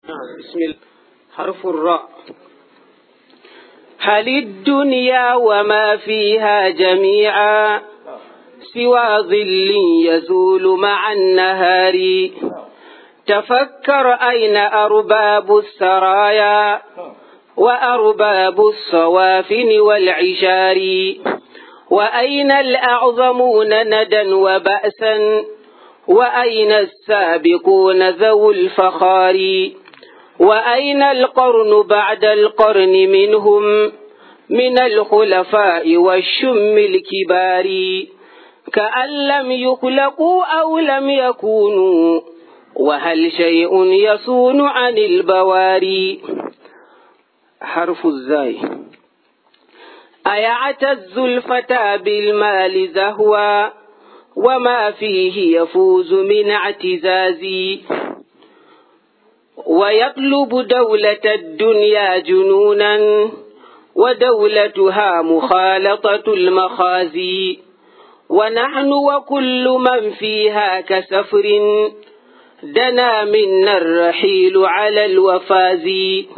بسم الله حرف الراء هل الدنيا وما فيها جميعا سوى ظل يزول مع النهار تفكر أين أرباب السرايا وأرباب الصوافن والعشار وأين الأعظمون ندا وبأسا وأين السابقون ذو الفخار وأين القرن بعد القرن منهم من الخلفاء والشم الكبار كأن لم يخلقوا أو لم يكونوا وهل شيء يصون عن البواري حرف الزاي أيعتز الفتى بالمال زهوا وما فيه يفوز من اعتزازي ويطلب دولة الدنيا جنونا ودولتها مخالطة المخازي ونحن وكل من فيها كسفر دنا منا الرحيل على الوفاز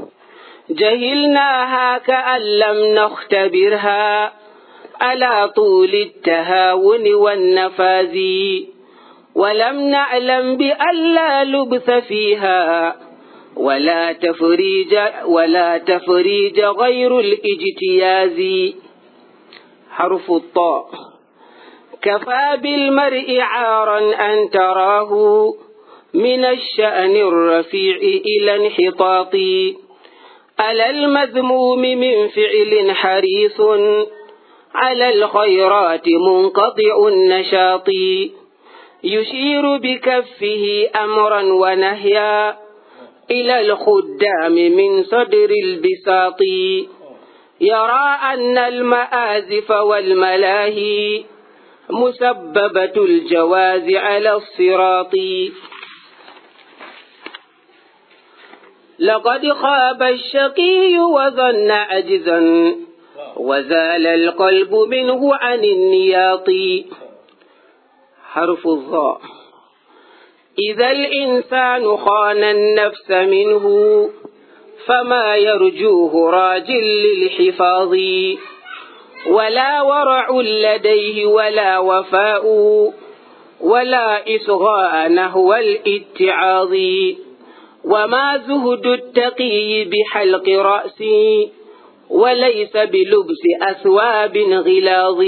جهلناها كأن لم نختبرها على طول التهاون والنفاذ ولم نعلم بأن لا لبث فيها ولا تفريج ولا تفريج غير الاجتياز حرف الطاء كفى بالمرء عارا أن تراه من الشأن الرفيع إلى انحطاط على المذموم من فعل حريص على الخيرات منقطع النشاط يشير بكفه أمرا ونهيا إلى الخدام من صدر البساط يرى أن المآزف والملاهي مسببة الجواز على الصراط لقد خاب الشقي وظن عجزا وزال القلب منه عن النياط حرف الظاء إذا الإنسان خان النفس منه فما يرجوه راج للحفاظ ولا ورع لديه ولا وفاء ولا إصغاء نحو الاتعاظ وما زهد التقي بحلق رأسي وليس بلبس أثواب غلاظ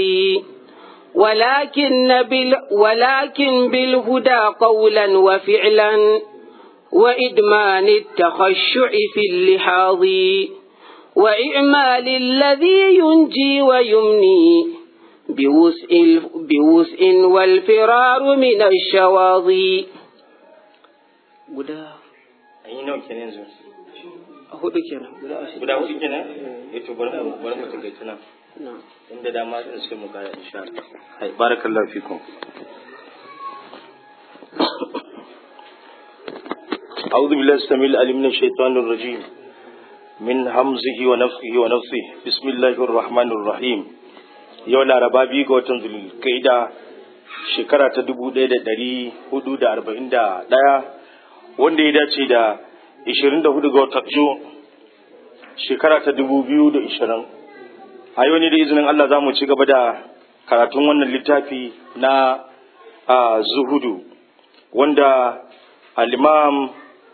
ولكن, بال ولكن بالهدى قولا وفعلا وإدمان التخشع في اللحاظ وإعمال الذي ينجي ويمني بوسء, بوسء والفرار من الشواظي an yi nawa kenan yanzu hudu kenan guda ashirin guda hudu kenan ya to bari mu bari mu tagaita nan na'am inda dama din sai mu kara insha Allah hai barakallahu fikum أعوذ بالله السميع العليم من الشيطان الرجيم من همزه ونفخه ونفثه بسم الله الرحمن الرحيم yau laraba biyu ga watan zulkaida shekara ta dubu ɗaya da ɗari hudu da arba'in da ɗaya wanda ya dace da 24 ga watan Jun shekara ta 2020 a yau ne da izinin Allah za mu ci gaba da karatun wannan littafi na zuhudu wanda al-imam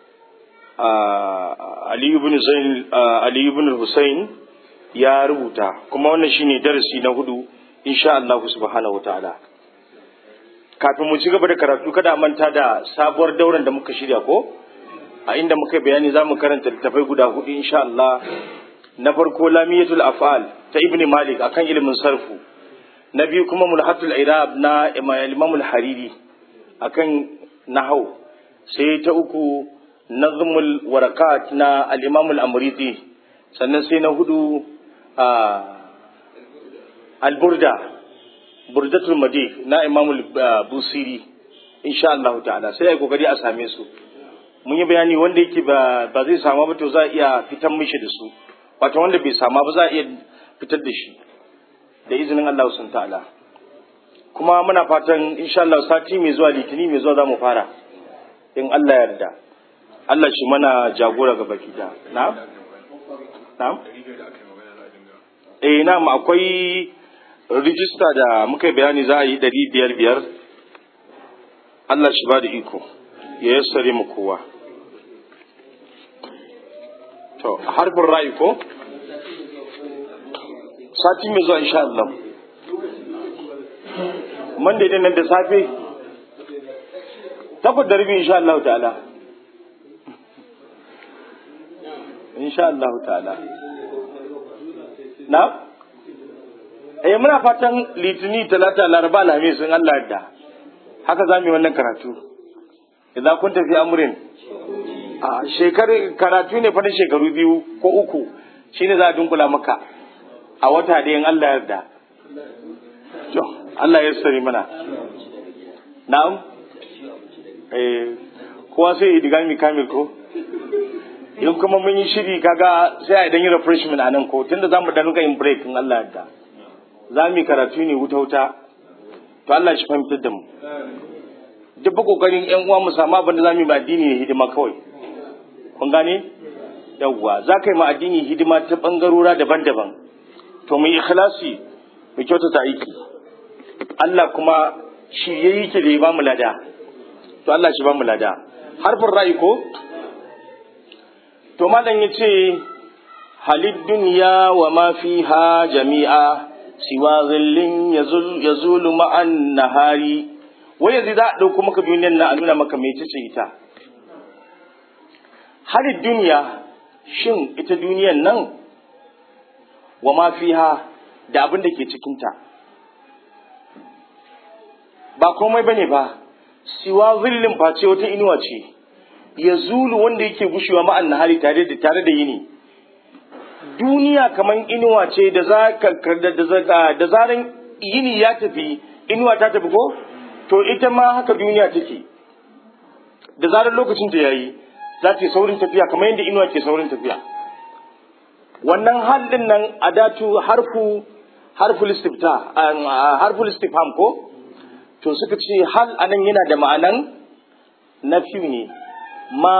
Ali ibn Zain Ali ibn Hussein ya rubuta kuma wannan shine darasi na hudu insha Allah subhanahu wataala kafin mu ci gaba da karatu kada manta da sabuwar dauran da muka shirya ko a inda muka bayani za mu karanta littafai guda hudu insha Allah na farko lamiyatul af'al ta ibni malik akan ilimin sarfu na biyu kuma mulhatul irab na imam al-hariri akan nahau sai ta uku nazmul warakat na al-imam al-amriti sannan sai na hudu al-burda burdatul madih na imamul busiri insha Allah ta'ala sai ai kokari a same su mun yi bayani wanda yake ba ba zai samu ba to za a iya fitar mishi da su wato wanda bai sama ba za a iya fitar da shi da izinin Allah sun ta'ala kuma muna fatan insha Allah sati mai zuwa litini mai zuwa za mu fara in Allah ya yarda Allah shi mana jagora ga baki da na'am na'am eh na'am akwai rijista da muka bayani za a yi ɗari biyar biyar Allah shi ba da iko ya yassare mu kowa to harfin ra'ayi ko sati mai zuwa insha Allah man da nan da safe takwas da rabi insha Allah ta'ala insha Allah ta'ala na eh muna fatan litini talata laraba alhamis in Allah yadda haka za mu yi wannan karatu idan kun tafi amurin a shekaru karatu ne fa na shekaru biyu ko uku shine za a dunkula maka a wata da in Allah yarda to Allah ya sari mana na'am eh kowa sai ya diga mi kamil ko in kuma mun yi shiri kaga sai a dan yi refreshment a nan ko tunda zamu dan yin break in Allah yarda za mu yi karatu ne wuta wuta to Allah shi fahimtar da mu duk ba kokarin yan uwa mu samu abin da za mu yi ba addini ne hidima kawai kun gane yawwa za ka yi ma addini hidima ta bangarora daban-daban to mu yi ikhlasi mu kyautata aiki Allah kuma shi ya yi ki da ya ba mu lada to Allah shi ba mu lada harfin ra'ayi ko to malam ya ce halid duniya wa ma fiha jami'a siwa zillin yazulu ma'an nahari wai yanzu za a ɗauko maka duniyar na a nuna maka mai ce ita halid duniya shin ita duniyar nan wa ma fiha da abin da ke cikinta ba komai bane ba siwa zillin face wata inuwa ce ya zulu wanda yake gushewa ma'an nahari tare da tare da yini duniya kamar inuwa ce da za da zaran yini ya tafi inuwa ta tafi ko to ita ma haka duniya take da zarar lokacin ta yayi za ta yi saurin tafiya kamar yadda inuwa ke saurin tafiya wannan halin nan adatu harfu harful istifta harful istifham ko to suka ce hal anan yana da ma'anan nafi ne ma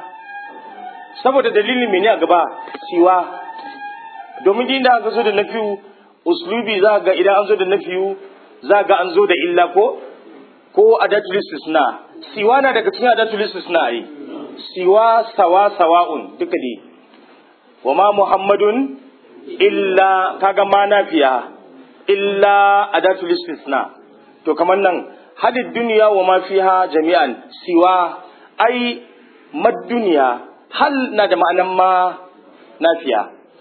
saboda dalilin mene a gaba siwa domin inda aka zo da nafiyu uslubi za ga idan an zo da nafiyu za ga an zo da illa ko ko adatul istisna siwa na daga cikin adatul istisna ai siwa sawa sawa'un duka dai wa ma muhammadun illa kaga ma nafiya illa adatul istisna to kamar nan hadid duniya wa ma fiha jami'an siwa ai mad duniya hal na da ma'anan ma nafiya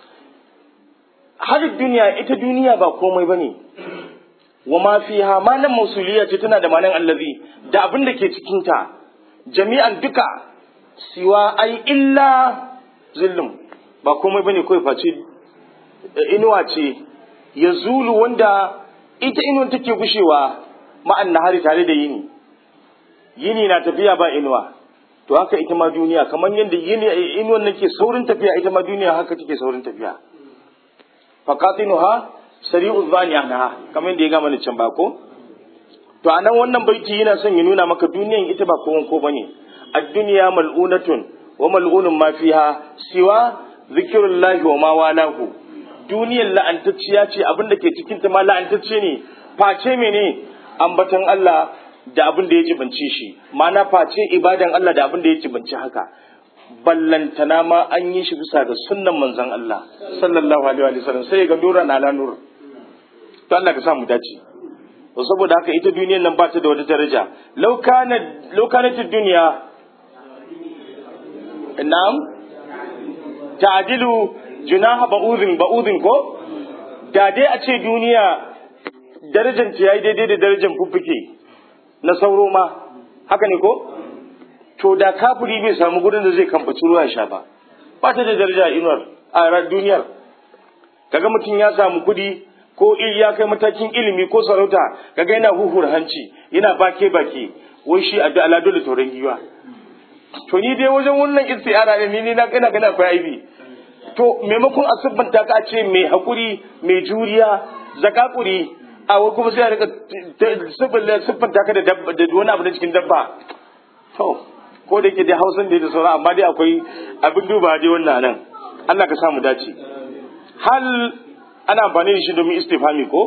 hadid duniya ita duniya ba komai bane wa ma fiha ma nan mausuliya ce tana da ma'anan allazi da abin da ke cikin ta jami'an duka siwa ai illa zillum ba komai bane kawai face inuwa ce ya zulu wanda ita inuwan take gushewa ma'an nahari tare da yini yini na tafiya ba inuwa to haka ita ma duniya kamar yadda yini inuwan nake saurin tafiya ita ma duniya haka take saurin tafiya faqatinuha sari'u dhani anha kamar yadda ya gama ni can ba ko to anan wannan baiti yana son ya nuna maka duniyan ita ba kowan ko bane ad-dunya mal'unatun wa mal'unun ma fiha siwa zikrullahi wa ma walahu duniyar la'antacciya ce abin da ke cikin ta ma la'antacce ne face mene ambaton Allah da abin da ya jibanci shi ma'ana face ibadan Allah da abin da ya jibanci haka ballantana ma an yi shi bisa ga sunnan manzon Allah sallallahu alaihi wa sallam sai ga nura na nur to Allah ka sa mu dace to saboda haka ita duniyar nan ba ta da wata daraja law kana law kanat dunya na'am ta'dilu junaha ba'udhin ba'udhin ko da dai a ce duniya darajar ta yayi daidai da darajar fuffuke na sauro ma haka ne ko to da kafiri bai samu gurin da zai kamfaci ruwa sha ba ba ta da daraja inuwar a duniyar kaga mutum ya samu kudi ko ya kai matakin ilimi ko sarauta kaga yana huhur hanci yana bake bake wai shi a da dole tauran giwa to ni dai wajen wannan istiara ne ni na kana kana akwai aibi to maimakon a siffanta ka ce mai hakuri mai juriya zakakuri a wai kuma sai a rika siffanta ka da wani abu na cikin dabba to ko da ke dai hausan da da sauran amma dai akwai abin duba dai wannan nan Allah ka samu dace hal ana amfani da shi domin istifami ko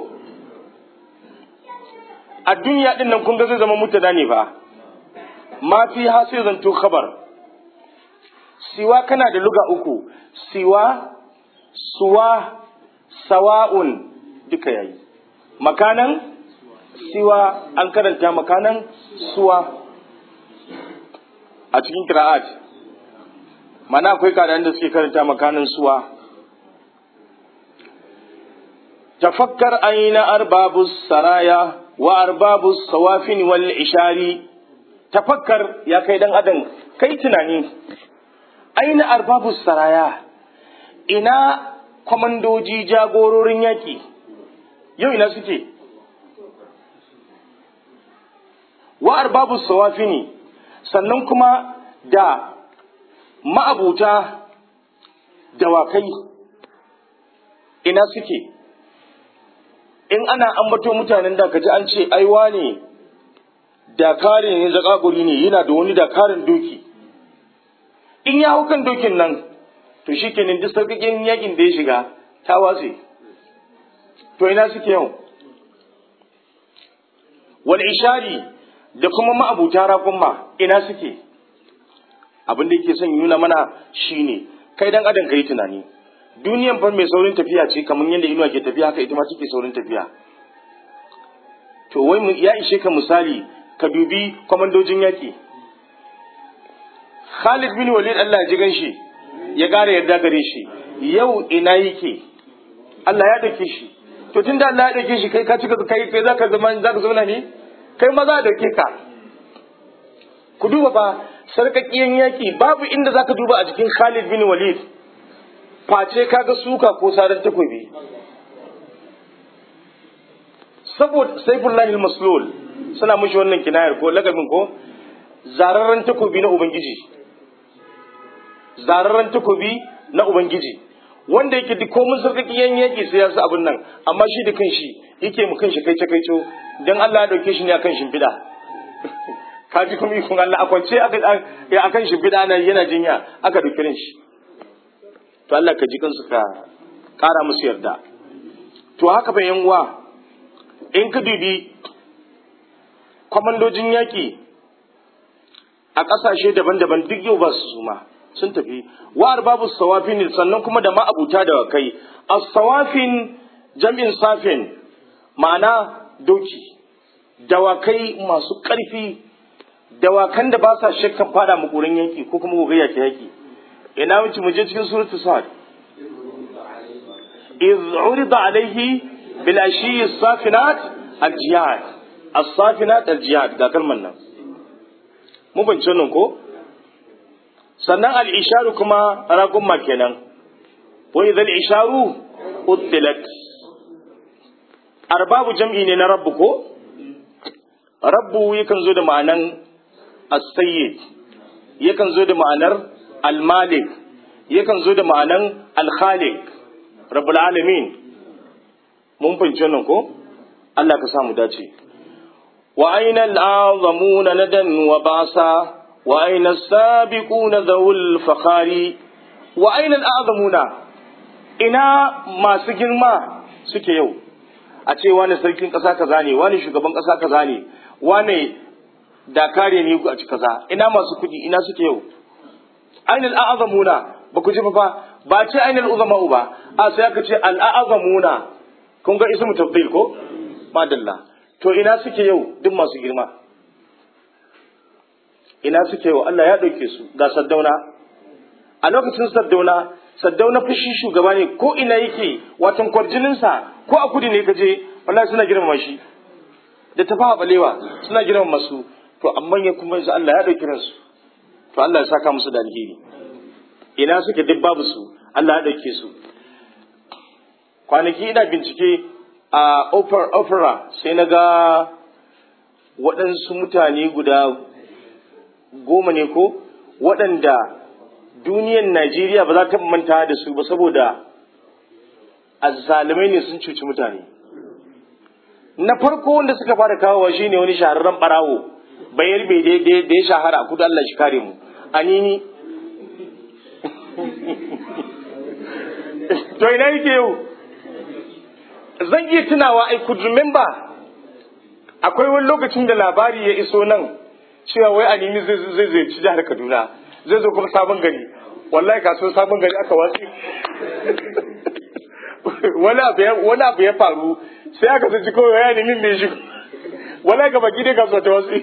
a duniya din nan kun ga zai zama mutada ne fa ma fi ha sai zanto khabar siwa kana da luga uku siwa suwa sawa'un duka yayi makanan siwa an karanta makanan suwa a cikin kira'at mana akwai kadan da suke karanta makanan suwa tafakkar aina arbabus saraya wa arbabus sawafin wal ishari tafakkar ya kai dan adam kai tunani aina arbabus saraya ina kwamandoji jagororin yaƙi yau ina suke wa arbabus sawafini sannan kuma da ma'abuta dawakai ina suke in ana ambato mutanen da kaji an ce aiwa ne dakari ne zakaguri ne yana da wani dakarin doki in ya hau kan dokin nan to shi kenan duk sauƙaƙen yakin da ya shiga ta watse to ina suke yau wal ishari da kuma ma'abuta raƙumma ina suke abin da yake son nuna mana shine kai dan adam kai tunani duniyan fa mai saurin tafiya ce kamar yadda inuwa ke tafiya haka ita ma take saurin tafiya to wai ya ishe ka misali ka dubi kwamandojin yaƙi Khalid bin Walid Allah ya ji ganshi ya ƙara yarda gare shi yau ina yake Allah ya dauke shi to tunda Allah ya dauke shi kai ka cika kai kai zaka zama zaka zauna ne kai ma za a dauke ka ku duba fa sarkakiyan yaki babu inda zaka duba a jikin Khalid bin Walid face kaga suka ko sarar takobi saboda saifullahi al-maslul suna mushi wannan kinayar ko lagabin ko zararren takobi na ubangiji zararren takobi na ubangiji wanda yake duk komun sarkakiyan yaki sai ya sa abin nan amma shi da kanshi yake mu kanshi kai kaico dan Allah ya dauke shi ne akan shimfiɗa ka ji kuma ikon Allah a kwance akan shimfiɗa na yana jinya aka dauke shi to Allah ka ji kansu ka ƙara musu yarda to haka fa yan uwa in ka dubi kwamandojin yaƙi a ƙasashe daban-daban duk yau ba su suma sun tafi wa babu sawafin sannan kuma da ma'abuta da kai as-sawafin jam'in safin ma'ana doki dawakai masu ƙarfi dawakan da ba sa shakkan fada makorin yanki ko kuma gogayya ta yaki ina wuce mu je cikin suratul sad iz urida alaihi bil ashi as-safinat al-jihad as-safinat al-jihad ga kalman nan mu bance nan ko sannan al-isharu kuma ragumma kenan wa idza al-isharu uddilat arbabu jam'i ne na rabbu ko rabbu yakan zo da ma'anan as-sayyid yakan zo da ma'anar al-malik yakan zo da ma'anan al-khaliq rabbul alamin mun fahimci wannan ko Allah ka samu dace wa aina al-azamuna nadan wa basa wa aina as-sabiquna dhawul fakhari wa aina al-azamuna ina masu girma suke yau a ce wani sarkin ƙasa kaza ne wani shugaban ƙasa kaza ne wani dakare ne a ci kaza ina masu kuɗi ina suke yau ainul a'azamuna ba ku ji fa ba ce ainul uzama'u ba a sai aka ce al'azamuna kun ga ismu tafdil ko madalla to ina suke yau duk masu girma ina suke yau Allah ya ɗauke su ga saddauna a lokacin saddauna saddauna fushi shugaba ne ko ina yake watan kwarjininsa ko a kudi ne ka je wallahi suna girmama shi da tafaha balewa suna girmama su to amma ya kuma yanzu Allah ya dauki ransu to Allah ya saka musu da alheri ina suke duk babu su Allah ya dauke su kwanaki ina bincike a opera sai na ga waɗansu mutane guda goma ne ko waɗanda duniyan Najeriya ba za ta manta da su ba saboda azzalumai ne sun cuci mutane na farko wanda suka fara kawowa shine wani shahararren barawo bayar bai da ya shahara a kudu Allah shi kare mu anini to ina yake yau zan iya tunawa I could remember akwai wani lokacin da labari ya iso nan cewa wai anini zai zai zai ci jihar Kaduna zai zo kuma sabon gari wallahi kasuwar sabon gari aka watsi wani abu ya faru sai aka saci kawai ya nemi mai shi wala ga baki dai kasuwa ta wasu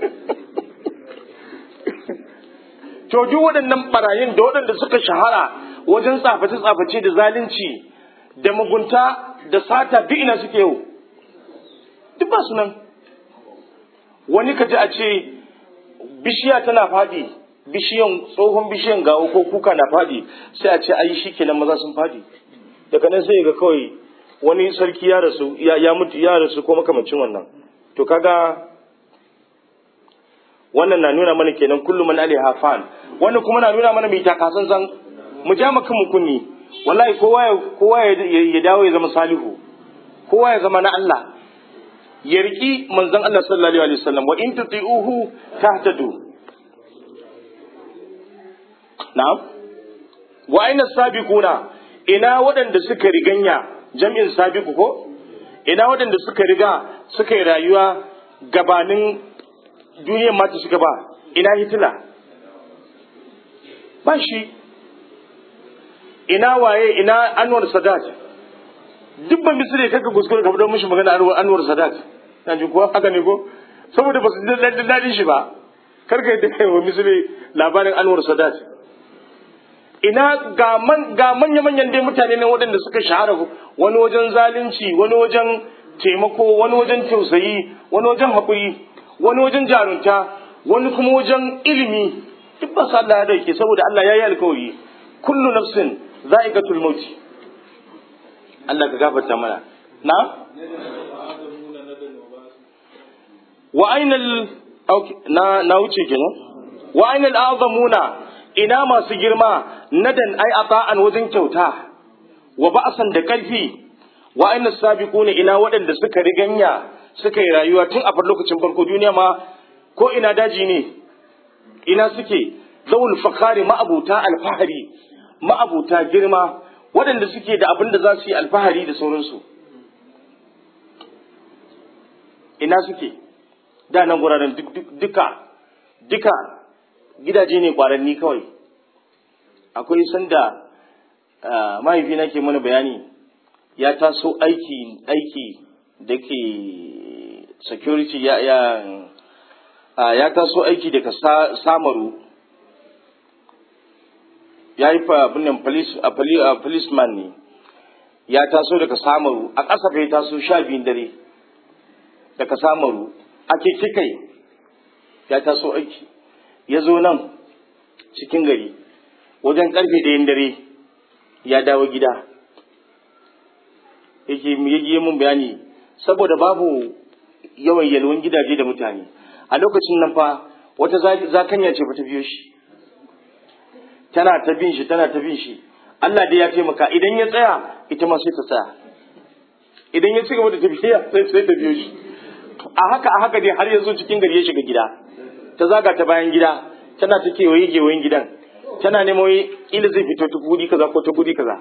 to duk waɗannan barayin da waɗanda suka shahara wajen tsaface-tsaface da zalunci da mugunta da sata duk ina suke yau duk ba su nan wani kaji a ce bishiya tana faɗi bishiyan tsohon bishiyan gawo ko kuka na faɗi sai a ce ayi shi kenan maza sun faɗi daga nan sai ga kawai wani sarki ya rasu ya mutu ya rasu ko makamancin wannan to kaga wannan na nuna mana kenan kullum man alaiha fan wannan kuma na nuna mana mai takasan san mu ja maka mu kunni wallahi kowa ya kowa ya dawo ya zama salihu kowa ya zama na Allah ya riki manzon Allah sallallahu alaihi wasallam wa in tuti'uhu tahtadu na'am wa aina sabiquna ina waɗanda suka riganya jam'in sabiku ko ina waɗanda suka riga suka yi rayuwa gabanin duniyar mata suka ba ina hitila ba shi ina waye ina anwar sadat duk ban misali kaka kuskure ka fito mishi magana anwar sadat na ji kuwa haka ne ko saboda ba su ji daɗin shi ba karka yadda kai wa misali labarin anwar sadat ina ga manya-manyan dai mutane ne waɗanda suka shahara wani wajen zalunci wani wajen taimako wani wajen tausayi wani wajen haƙuri wani wajen jarunta wani kuma wajen ilimi duk ba su Allah ya dauke saboda Allah ya yi alkawari kullu nafsin za'iqatul maut Allah ka gafarta mana na wa ainal na na wuce kenan wa ainal azamuna ina masu girma nadan ai ata'an wajen kyauta wa ba'san da karfi wa aina sabiquna ina waɗanda suka riganya suka yi rayuwa tun a lokacin farko duniya ma ko ina daji ne ina suke zawul fakhari ma'abuta alfahari ma'abuta girma waɗanda suke da abin da za su yi alfahari da sauransu ina suke da nan guraren duka duka gidaje ne kwaranni kawai akwai sanda mahaifina ke mana bayani ya taso aiki aiki da ke security ya ya ya taso aiki daga samaru ya yi fa abinnan policeman ne ya taso daga samaru a ƙasa bai taso sha biyun dare daga samaru a keke kai ya taso aiki ya zo nan cikin gari wajen karfe ɗayan dare ya dawo gida yake yi mun bayani saboda babu yawan yalwan gidaje da mutane a lokacin nan fa wata zakanya ce ba ta biyo shi tana ta bin shi tana ta bin shi Allah dai ya taimaka idan ya tsaya ita ma sai ta tsaya idan ya ci gaba da tafiya sai sai ta biyo shi a haka a haka dai har ya zo cikin gari ya shiga gida ta zaga ta bayan gida tana ta kewaye kewayen gidan tana nemo ila zai fito ta guri kaza ko ta guri kaza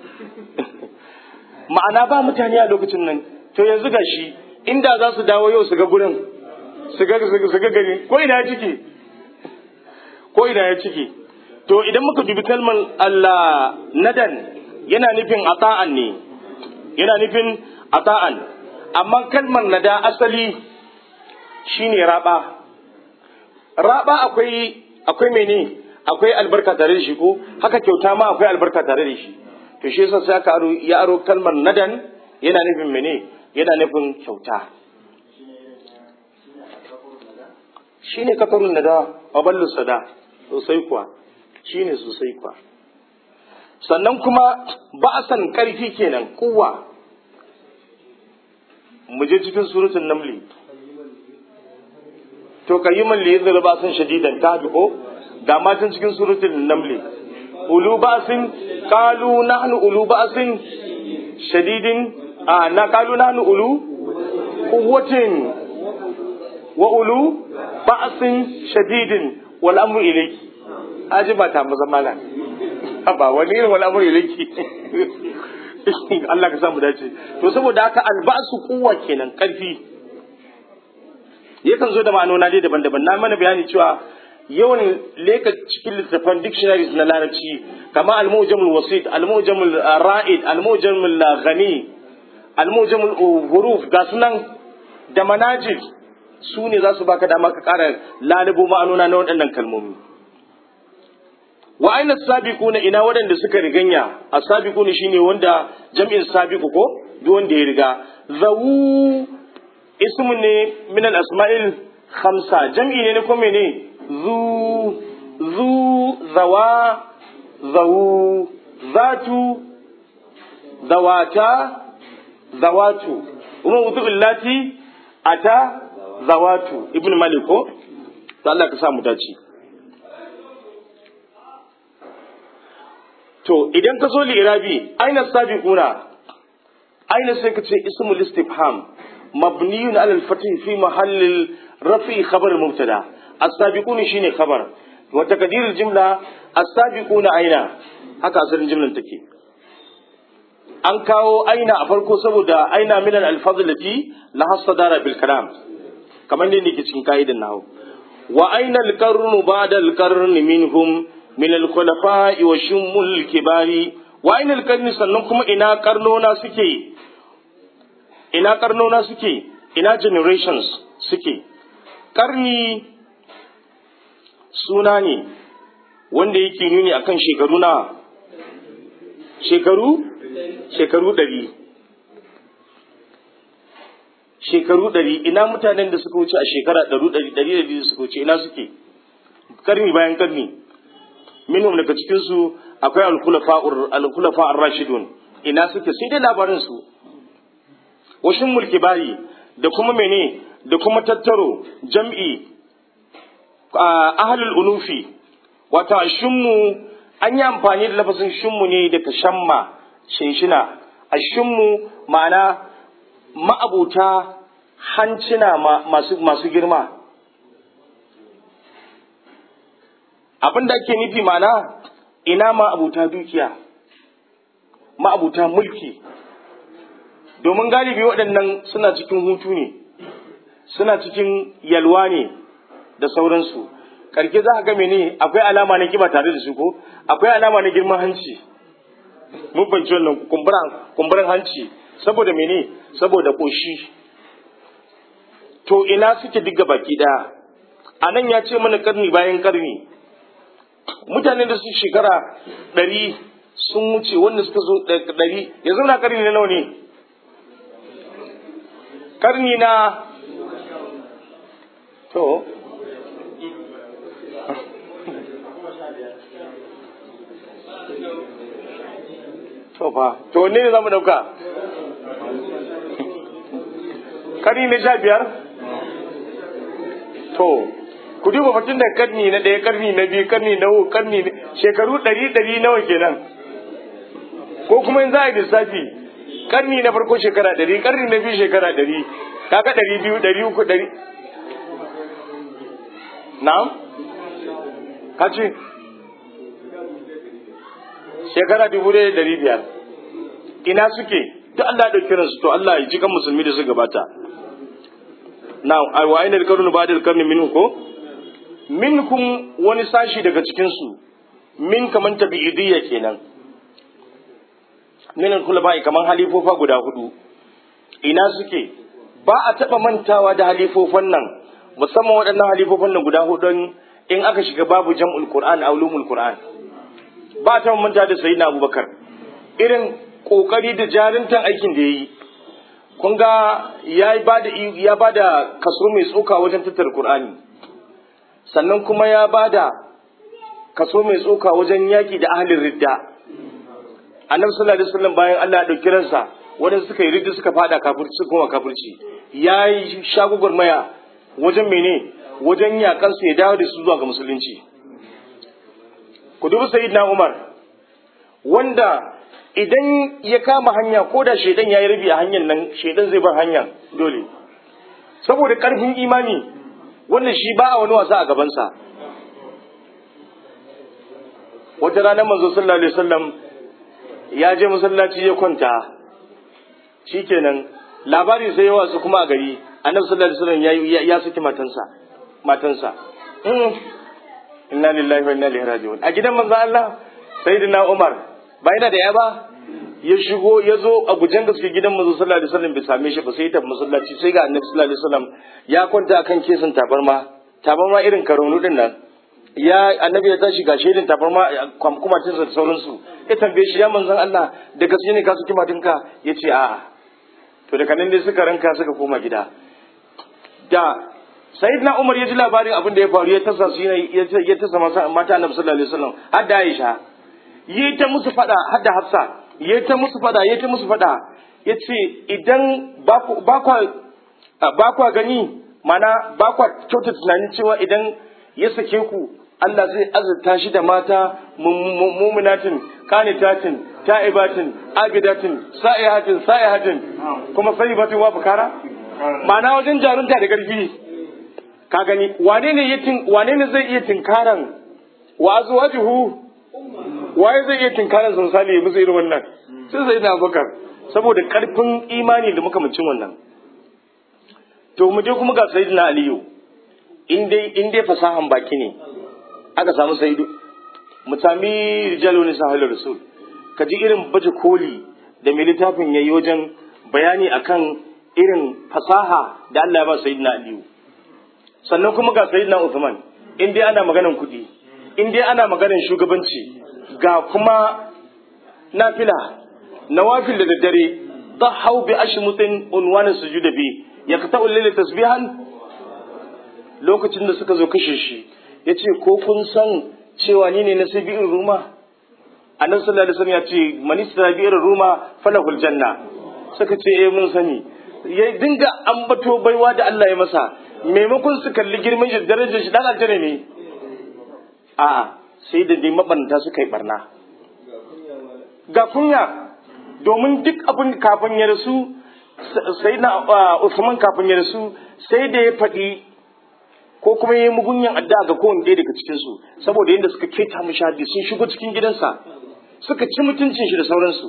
ma'ana ba mutane a lokacin nan to yanzu ga shi inda za su dawo yau su ga gurin su ga su ga gari ko ina ya ciki ko ina ya ciki to idan muka dubi kalmar Allah nadan yana nufin ata'an ne yana nufin ata'an amma kalmar nada asali shine raba raba akwai akwai mene akwai albarka tare da shi ko haka kyauta ma akwai albarka tare da shi to shi yasa sai aka aro ya aro kalmar nadan yana nufin mene yana nufin kyauta shine kafarun nada wa ballu sada sosai kuwa shine sosai kuwa sannan kuma ba'asan karfi kenan kuwa mu je cikin suratul namli to kayyiman li yadda ba'asan shadidan ta ko ga matan cikin suratul namli ulu ba'sin qalu nahnu ulu ba'sin shadidin a na qalu nahnu ulu quwwatin wa ulu ba'sin shadidin wal amru ilayki aji ba ta maza mala ba wani irin wal amru ilayki Allah ka samu dace to saboda haka albasu kuwa kenan karfi yakan zo da ma'anona dai daban-daban na mana bayani cewa yawan leka cikin littattafan dictionaries na larabci kama al-mujamul wasit al-mujamul ra'id al-mujamul ghani al-mujamul huruf ga sunan da manajid su ne za su baka dama ka ƙara lalubo ma'anona na waɗannan kalmomi wa aina sabiquna ina waɗanda suka riganya as-sabiquna shine wanda jam'in sabiqu ko duk wanda ya riga zawu ismu ne min al-asma'il khamsa jam'i ne ko mene zu zu zawa zawu zatu zawata zawatu kuma wudu illati ata zawatu ibn malik ko to Allah ka sa mu dace to idan ka zo li'irabi aina sabiquna aina sai ka ce ismul istifham mabniyun ala al-fath fi mahall rafi khabar mubtada as-sabiquna shine khabar wa taqdir al-jumla as-sabiquna aina haka asalin jumlan take an kawo aina a farko saboda aina min al-alfaz allati la hasadara bil kalam kamar ne ke cikin kaidan nahu wa aina al-qarnu ba'da al-qarni minhum min al-khulafa'i wa shumul kibari wa aina al-qarni sannan kuma ina karnona suke ina karnona suke ina generations suke karni suna ne wanda yake nuni akan shekaru na shekaru shekaru ɗari shekaru ɗari ina mutanen da suka wuce a shekara ɗaru ɗari ɗari ɗari da suka wuce ina suke karni bayan karni minhum daga cikin su akwai al-khulafa ar-rashidun ina suke sai dai labarin su washin mulki bari da kuma mene da kuma tattaro jam'i ahlul unufi wata shimmu an yi amfani da lafazin shimmu ne daga shamma shinshina a shimmu ma'ana ma'abuta hancina masu, masu girma abin da ake nufi ma'ana ina ma'abuta dukiya ma'abuta mulki domin galibi waɗannan suna cikin hutu ne suna cikin yalwa ne da sauransu karke za ka ga mene akwai alama na kiba tare da su ko akwai alama na girman hanci mun fahimci wannan kumburan hanci saboda mene saboda koshi to ina suke diga baki daya a nan ya ce mana karni bayan karni mutanen da su shekara ɗari sun wuce wanda suka zo ɗari yanzu na karni na nawa ne karni na to To fa, to wanne ne za mu ɗauka? Karni na sha biyar? To, ku duba batun da karni na ɗaya, karni na biyu, karni na uku, karni shekaru ɗari ɗari nawa kenan. Ko kuma in za a yi lissafi, karni na farko shekara ɗari, karni na biyu shekara ɗari, kaga ɗari biyu, ɗari uku, ɗari. Na'am? Ka ce? shekara dubu ɗaya da ɗari biyar ina suke duk Allah ya ɗauki ransu to Allah ya ji kan musulmi da su gabata na wa aina da karnu ba da karni min ko minkum wani sashi daga cikin su min kaman tabi'idiyya kenan min al-khulafa kaman halifofa guda hudu ina suke ba a taba mantawa da halifofan nan musamman waɗannan halifofan nan guda hudun in aka shiga babu jam'ul qur'an a ulumul qur'an ba ta manta da sayyidina abubakar irin kokari da jarintan aikin da yayi kun ga ya bada ya bada kaso mai tsoka wajen tattara qur'ani sannan kuma ya bada kaso mai tsoka wajen yaki da ahlin ridda annabi sallallahu alaihi wasallam bayan Allah ya dauki ransa wanda suka yi ridda suka fada kafirci suka koma kafirci yayi shagugur maya wajen mene wajen yakan su ya dawo da su zuwa ga musulunci ku dubi sayyidina Umar wanda idan ya kama hanya ko da shaidan ya yi rabi a hanyar nan shaidan zai bar hanya dole saboda karfin imani wannan shi ba a wani wasa a gabansa wata ranar manzo sallallahu alaihi wasallam ya je masallaci ya kwanta shikenan labari sai yawa su kuma a gari annabi sallallahu alaihi wasallam ya ya saki matansa matansa inna lillahi wa inna ilaihi raji'un a gidan manzo Allah sayyidina Umar ba yana da ya ba ya shigo ya zo a gujen gaske gidan manzo sallallahu alaihi wasallam bai same shi ba sai ya tafi masallaci sai ga annabi sallallahu alaihi wasallam ya kwanta akan kesin tabarma tabarma irin karonu din nan ya annabi ya tashi ga shaidin tabarma kuma tinsa da sauransu ya tambaye shi ya manzon Allah da gaske ne ka saki matinka ya ce a'a to daga nan dai suka ranka suka koma gida da sayyidina Umar ya ji labarin abin da ya faru ya tasa su ya tasa masa mata annabi sallallahu alaihi wasallam har da Aisha yi ta musu fada har da Hafsa yi ta musu fada yi ta musu fada yace idan ba kwa gani mana ba kwa kyauta tunanin cewa idan ya sake ku Allah zai azurta shi da mata muminatin kanitatin ta'ibatin abidatin sa'ihatin sa'ihatin kuma sayyibatin wa bukara ma'ana wajen jarunta da ƙarfi ka gani wane ne ya wane ne zai iya tinkaran wa azwajuhu waye zai iya tinkaran sun sali musu irin wannan sai sai na bakar saboda karfin imani da muka mucin wannan to mu je kuma ga sayyidina aliyu in dai in dai fasahan baki ne aka samu sayyidu mu sami rijalu ne sahih rasul ka ji irin baje koli da mai littafin yayi wajen bayani akan irin fasaha da Allah ya ba sayyidina aliyu sannan kuma ga sayyidina Uthman in dai ana maganan kuɗi in dai ana maganan shugabanci ga kuma nafila nawafil da daddare ضحوا بأشمط عنوان السجود به يقطع الليل tasbihan lokacin da suka zo kashe shi yace ko kun san cewa ni ne na sabi'in ruma annabi sallallahu alaihi wasallam ya ce man istabi'ir ruma falahul janna suka ce eh mun sani ya dinga ambato baiwa da Allah ya masa maimakon su kalli girman shi darajar shi dan aljanna ne a'a sai da dai mabanta suka yi barna ga kunya domin duk abin kafin ya rasu sai na Usman kafin ya rasu sai da ya faɗi ko kuma ya yi mugunyan addu'a ga kowane ɗaya daga cikin su saboda yadda suka keta mishi haddi sun shigo cikin gidansa suka ci mutuncin shi da sauransu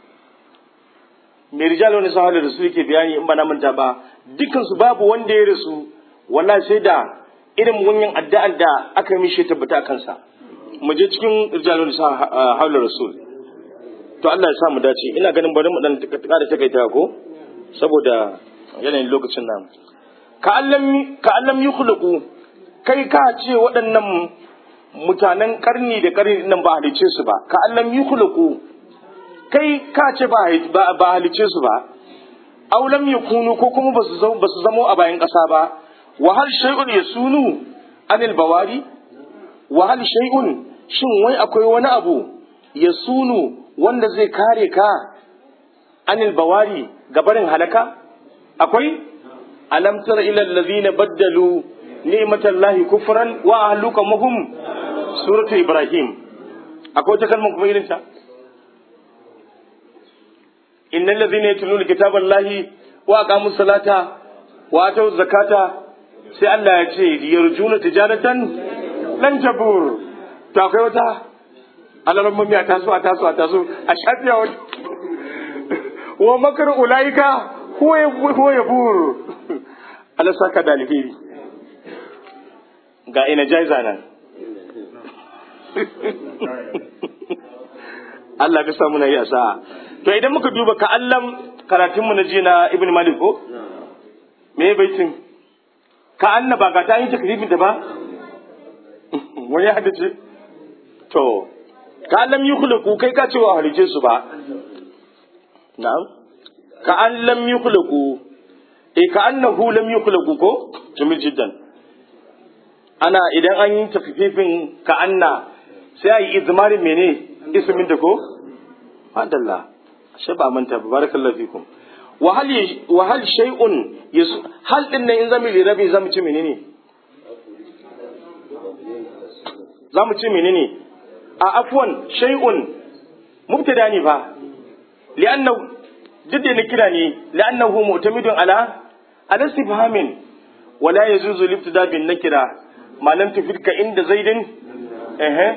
mai rijal wani sahar da rasu yake bayani in ba na manta ba dukansu babu wanda ya rasu wallahi sai da irin mugunyan addu'ar da aka yi mishi tabbata a kansa mu je cikin rijal wani sahar da rasul to Allah ya sa mu dace ina ganin bari mu dan ƙara takaita ko saboda yanayin lokacin nan ka allam ka allam yukhluqu kai ka ce waɗannan mutanen karni da karni nan ba halice su ba ka allam yukhluqu kai ka ce ba ba halice su ba aw lam yakunu ko kuma basu zama basu zamo a bayan ƙasa ba wa hal shay'un yasunu anil bawari wa hal shay'un shin wai akwai wani abu yasunu wanda zai kare ka anil bawari gabarin halaka akwai alam tara ila allazina baddalu ni'matallahi kufran wa ahluka mahum suratu ibrahim akwai wata kalmar kuma irin ta innal ladzina yatluna kitaballahi wa aqamus salata wa atau zakata sai Allah ya ce yarjuna tijaratan lan jabur to akwai wata alalan mummi a taso a taso a taso a shafiya wani wa makar ulaika huwa ya buru ala saka da alheri ga ina jaiza nan Allah ka samu na yi asa to idan muka duba ka allam karatunmu na jiya na ibn malik ko me baitin ka anna ba ga ta yi takribin da ba wani ya haddace to ka lam yukhluqu kai ka ce wa halice su ba na'am ka an lam yukhluqu eh ka annahu lam yukhluqu ko jamil jiddan ana idan an yi tafifin ka anna sai ayi izmarin mene ismin da ko madalla ashe ba manta ba barakallahu fikum wa hal wa hal shay'un hal din nan in zamu rabi zamu ci menene zamu ci menene a afwan shay'un mubtada ne fa li'annahu duk da na kira ne li'annahu mu'tamidun ala ala istifhamin wala yazuzu libtida bin nakira ma lam tufidka inda zaidin eh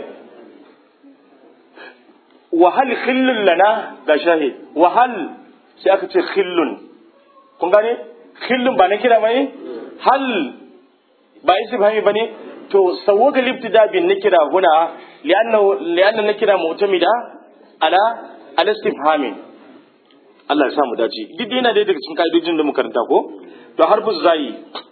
wa hal khillun lana ga shahid wa hal sai aka ce khillun kun gane khillun ba nakira bane hal ba istifhami bane to sawwaga libtida bin nakira huna li'anna li'anna nakira mu'tamida ala ala istifhamin Allah ya samu dace duk dai yana dai daga cikin ka'idojin da muka karanta ko to harfu zai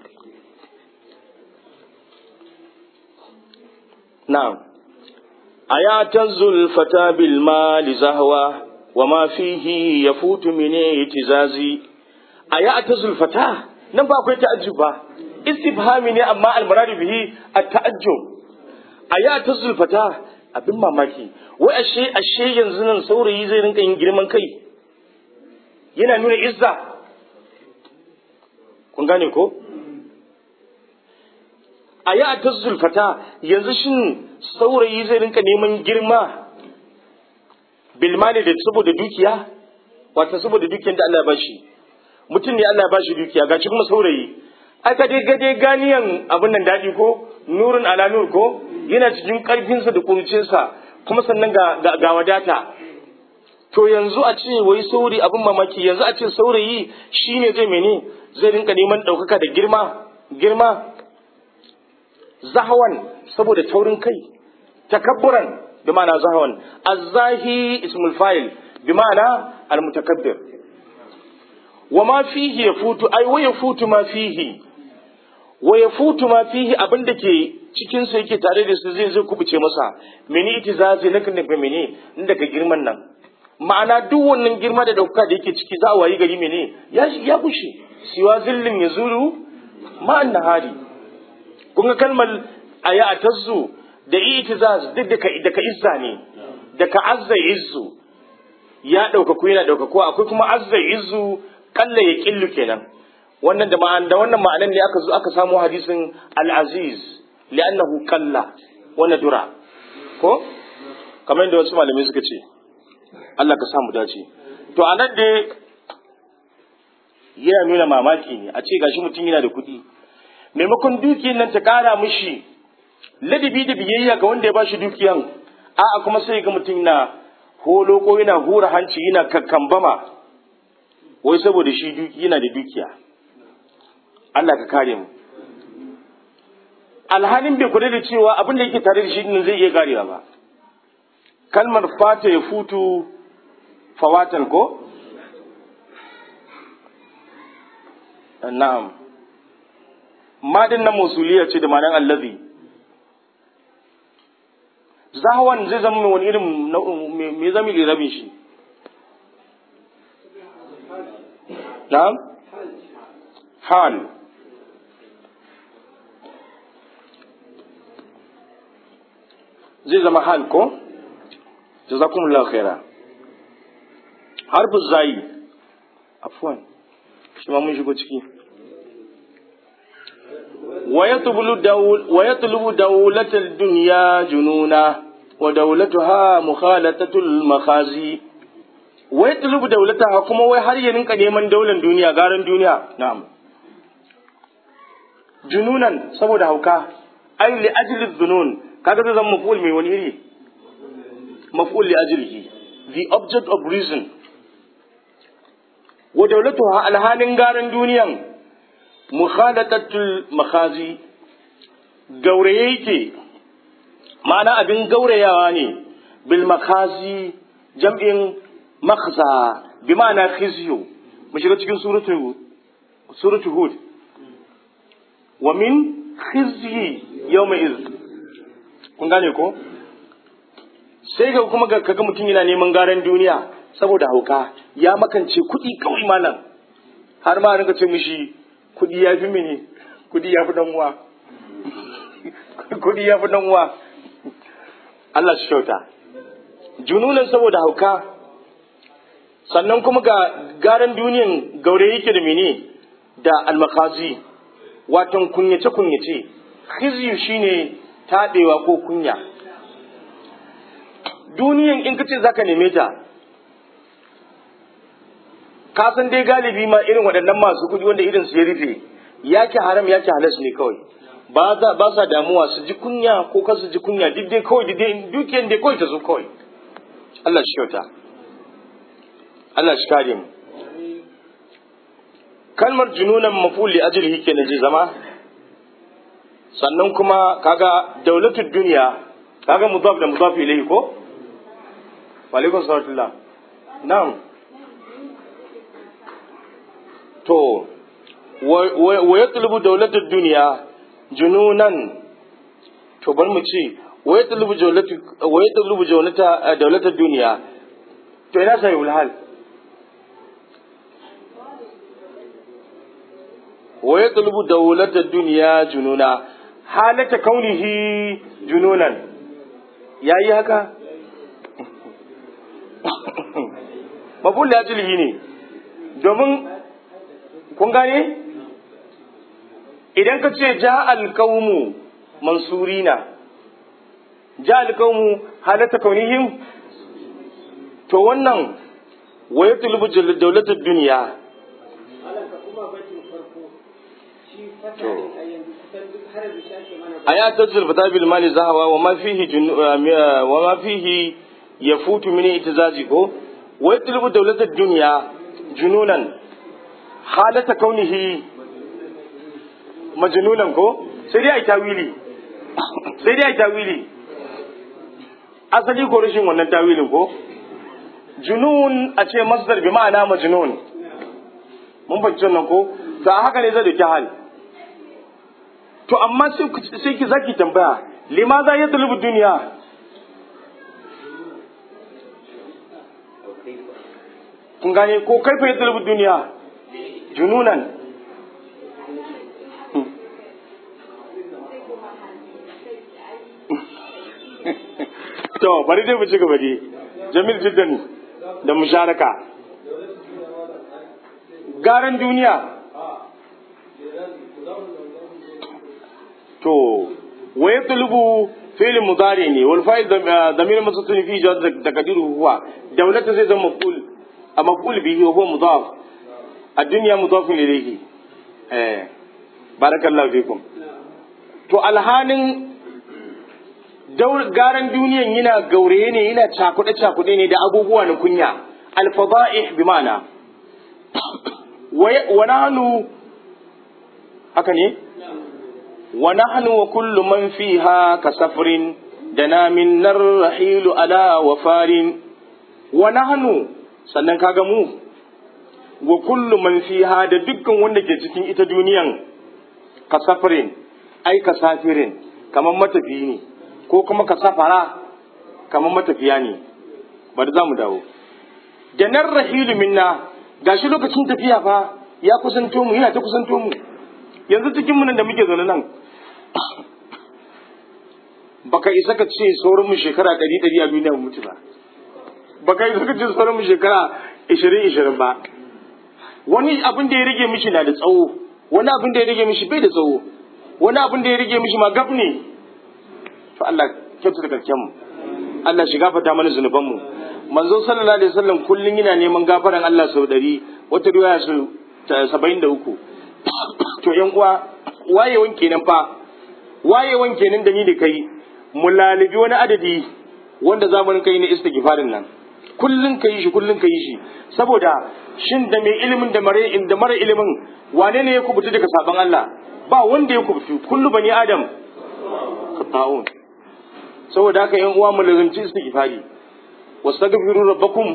na'am ayatazul fata bil mali zahwa wa ma fihi yafutu min itizazi ayatazul fata nan ba akwai ta'ajjub ba istifhami ne amma al-muradu bihi at-ta'ajjub ayatazul fata abin mamaki wai ashe ashe yanzu nan saurayi zai rinka yin girman kai yana nuna izza kun gane ko a yi a ta zulfata yanzu shin saurayi zai rinka neman girma bilmani da saboda dukiya wata saboda dukiyar da Allah ya bashi mutum ne Allah ya bashi dukiya gashi kuma saurayi aka dai gade ganiyan abin nan daɗi ko nurin ala nur ko yana cikin ƙarfinsa da kurucinsa kuma sannan ga, ga wadata to yanzu a ce wai saurayi abin mamaki yanzu a ce saurayi shine zai mene zai rinka neman ɗaukaka da girma girma zahawan saboda taurin kai takabburan bi ma'ana zahawan azzahi ismul fa'il bi ma'ana almutakabbir wa ma fihi yafutu ai wa yafutu ma fihi wa yafutu ma fihi abinda ke cikin sa yake tare da su zai zai kubuce masa mene itizazi nakan da mene inda ka girman nan ma'ana duk wannan girma da dauka da yake ciki za a wayi gari mene ya ya bushe siwa zillin ya zuru ma'an nahari kun ga kalmar aya atazzu da itizaz duk da ka da ka izza ne da ka azza izzu ya dauka ku yana dauka ko akwai kuma azza izzu kalla ya killu kenan wannan da ma'an da wannan ma'anan ne aka zo aka samu hadisin al-aziz li'annahu kalla wa nadura ko kamar yadda wasu malamai suka ce Allah ka samu dace to a nan dai yana nuna mamaki ne a ce gashi mutum yana da kuɗi maimakon dukiyar nan ta ƙara mishi ladabi da biyayya ga wanda ya bashi dukiyan a'a kuma sai ga mutum na holo ko yana hura hanci yana kakkambama wai saboda shi duki yana da dukiya Allah ka kare mu alhalin bai kula da cewa abin da yake tare da shi nan zai iya karewa ba kalmar fata ya futu fawatan ko na'am madin na musuliya ce da manan allazi zahawan zai zama wani irin me zami lirabin shi na'am hal zai zama hal ko jazakumullahu khaira harfu zai afwan shi ma mun shigo ciki ويطلب دولة الدنيا جنونا ودولتها مخالطة المخازي ويطلب دولتها كما وي har ya rinka neman daular duniya garan duniya na'am jununan saboda hauka ai li ajli dhunun kaga zai zama maf'ul mai wani iri maf'ul li ajlihi the object of reason wa dawlatuha alhalin garan duniyan mukhalatatul makhazi gauraye yake ma'ana abin gaurayawa ne bil makhazi jam'in makhza bi ma'ana khizyu mu shiga cikin suratu suratu hud wa min khizyi yawma iz kun gane ko sai ga kuma kaga mutum yana neman garan duniya saboda hauka ya makance kuɗi kawai malam har ma rinka ce mishi kudi ya fi mini kudi ya fi dan uwa kudi ya fi dan uwa Allah shi kyauta jununan saboda hauka sannan kuma ga garan duniyan gaure yake da mene da almakazi watan kunyace kunyace khizyu shine taɗewa ko kunya duniyan in kace zaka neme ta ka san dai galibi ma irin waɗannan masu kuɗi wanda irin su ya rufe yake haram yake halas ne kawai ba za ba sa damuwa su ji kunya ko kar su ji kunya duk dai kawai duk dai dukiyar dai kawai ta zo kawai Allah shi kyauta Allah shi kare mu kalmar jununan maful li ajlihi kenan zai zama sannan kuma kaga daulatul duniya kaga mudaf da mudaf ilayhi ko wa alaikum salam na'am to wa yatlubu daulatul duniya jununan to bar mu ce wa yatlubu dawlatu wa yatlubu dawlata daulatul duniya to ina sai ulhal wa yatlubu daulatul duniya jununa halata kaunihi jununan yayi haka mabul ya jilhi ne domin kun gane idan ka ce ja alkaumu mansurina ja alkaumu halata kaunihim to wannan waya tulubu daulatar duniya aya ta zulfata bil mali zahawa wa ma fihi wa ma fihi yafutu min itizazi ko waya tulubu daulatar duniya jununan halata kaunihi majnunan ko sai dai ai tawili sai dai ai tawili asali ko rashin wannan tawilin ko junun a ce masdar bi ma'ana majnun mun fahimci wannan ko to a haka ne zai dauki hal to amma sai ki zaki tambaya limaza ya tulubu duniya kun gane ko kaifa ya tulubu duniya jununan to bari dai mu ci gaba dai jamil jiddan da musharaka garan duniya to wa yatlubu fi'l mudari ne wal fa'il damir masutun fi jawaz takdiru huwa dawlatu zai zama maf'ul a maf'ul bihi huwa mudaf ad-dunya mudaf ilayhi eh barakallahu fikum to alhanin garan duniyan yana gauraye ne yana cakuɗe cakuɗe ne da abubuwa na kunya alfada'ih bi ma'ana wa nahnu haka ne wa nahnu wa kullu man fiha ka safrin dana min narhilu ala wa farin wa nahnu sannan kaga mu wa kullu man fiha da dukkan wanda ke cikin ita duniyan ka safrin ai ka safirin kamar matafi ne ko kuma ka safara kamar matafiya ne bari za mu dawo da nan rahilu minna gashi lokacin tafiya fa ya kusanto mu yana ta kusanto mu yanzu cikin mu nan da muke zaune nan baka isa ka ce sauran mu shekara ɗari ɗari a duniya mu mutu ba baka isa ka ce sauran mu shekara ishirin ishirin ba wani abin da ya rage mishi na da tsawo wani abin da ya rage mishi bai da tsawo wani abin da ya rage mishi ma gab ne to Allah kyautu da karken mu Allah shi gafarta mana zunuban mu manzo sallallahu alaihi wasallam kullun yana neman gafaran Allah sau ɗari wata riwaya su saba'in da uku to yan uwa wayewan kenan fa wayewan kenan da ni da kai mu lalibi wani adadi wanda zamanin kai na istighfarin nan kullun kai shi kullun kai shi saboda shin da mai ilimin da mare da mara ilimin wane ne ya kubuta daga saban Allah ba wanda ya kubutu kullu bani adam khata'un saboda haka yan uwa mu lazimci istighfari wastaghfiru rabbakum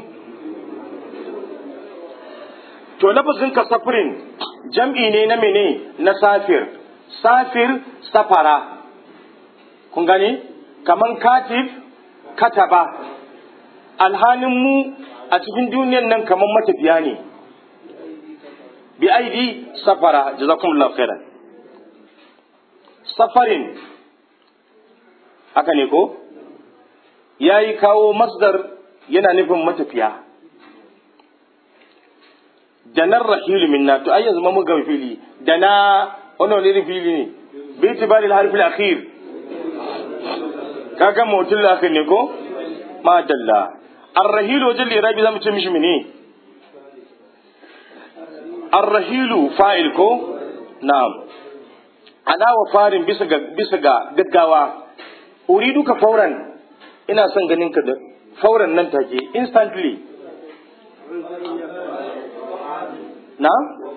to lafazin ka safirin jam'i ne na mene na safir safir safara kun gane kaman katib kataba alhalin mu a cikin duniyan nan kaman matafiya ne bi aidi safara jazakumullahu khairan safarin haka ne ko ya yi kawo masdar yana nufin matafiya da nan rahilu minna to ai yanzu ma muga fili da na wannan wani fili ne bi tibari harfi akhir kaga mutul akhir ne ko ma dalla ar-rahilu wajen lirabi zamu ce mishi mene ar-rahilu fa'il ko na'am ala wa farin bisa ga bisa ga gaggawa uridu ka fauran ina son ganin ka da fauran nan take instantly na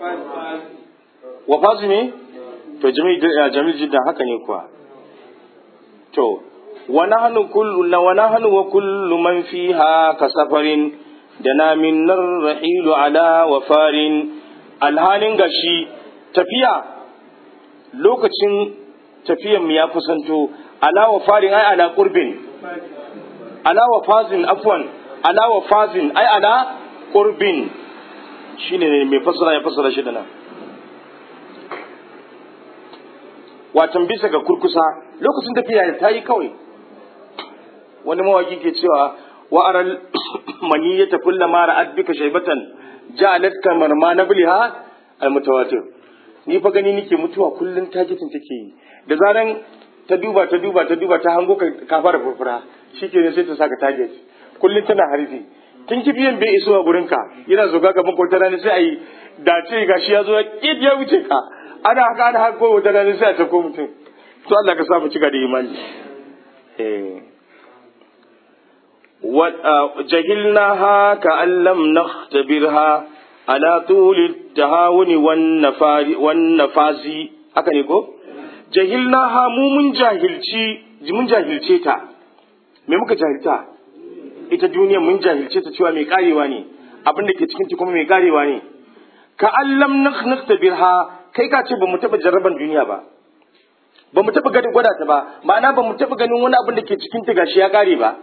wa fazi ne to jamil jamil jiddan haka ne kuwa to wa nahnu kullu wa nahnu wa kullu man fiha ka safarin dana min rahilu ala wa farin alhalin gashi tafiya lokacin tafiyan mu ya kusanto ala wa farin ai ala qurbin ala wa fazin afwan ala wa fazin ai ala qurbin shine ne mai fasara ya fasara shi da nan watan bisa ga kurkusa lokacin tafiya ta yi kawai wani mawaki ke cewa wa aral maniyata kullama ra'at bika shaybatan ja'alat kamar ma nabliha almutawatir ni fa gani nike mutuwa kullun tagitin take yi da zaran ta duba ta duba ta duba ta hango ka fara furfura shikenan sai ta saka target kullun tana harfi tun kibiyan bai iso a gurin ka yana zoga gaban kwata rana sai ayi dace gashi ya zo ya kid ya wuce ka ana haka ana haka ko wata rana sai a tako mutum to Allah ka sa mu cika da imani eh جهلناها كأن لم نختبرها على طول التهاون والنفاز haka ne ko jahilnaha mu mun jahilci mun jahilce ta me muka jahilta ita duniya mun jahilce ta cewa mai karewa ne abin da ke cikin ta kuma mai karewa ne ka allam nakhtabirha kai ka ce ba mu taba jarraban duniya ba ba mu taba gani gwada ta ba ma'ana ba mu taba ganin wani abin da ke cikin ta gashi ya kare ba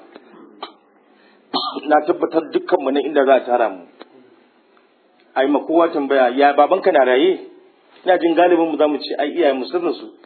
na tabbatar dukkanmu na inda za a tara mu a yi kowa tambaya ya babanka na raye ina jin galibin mu za mu ce ai iyayen mu sirrin su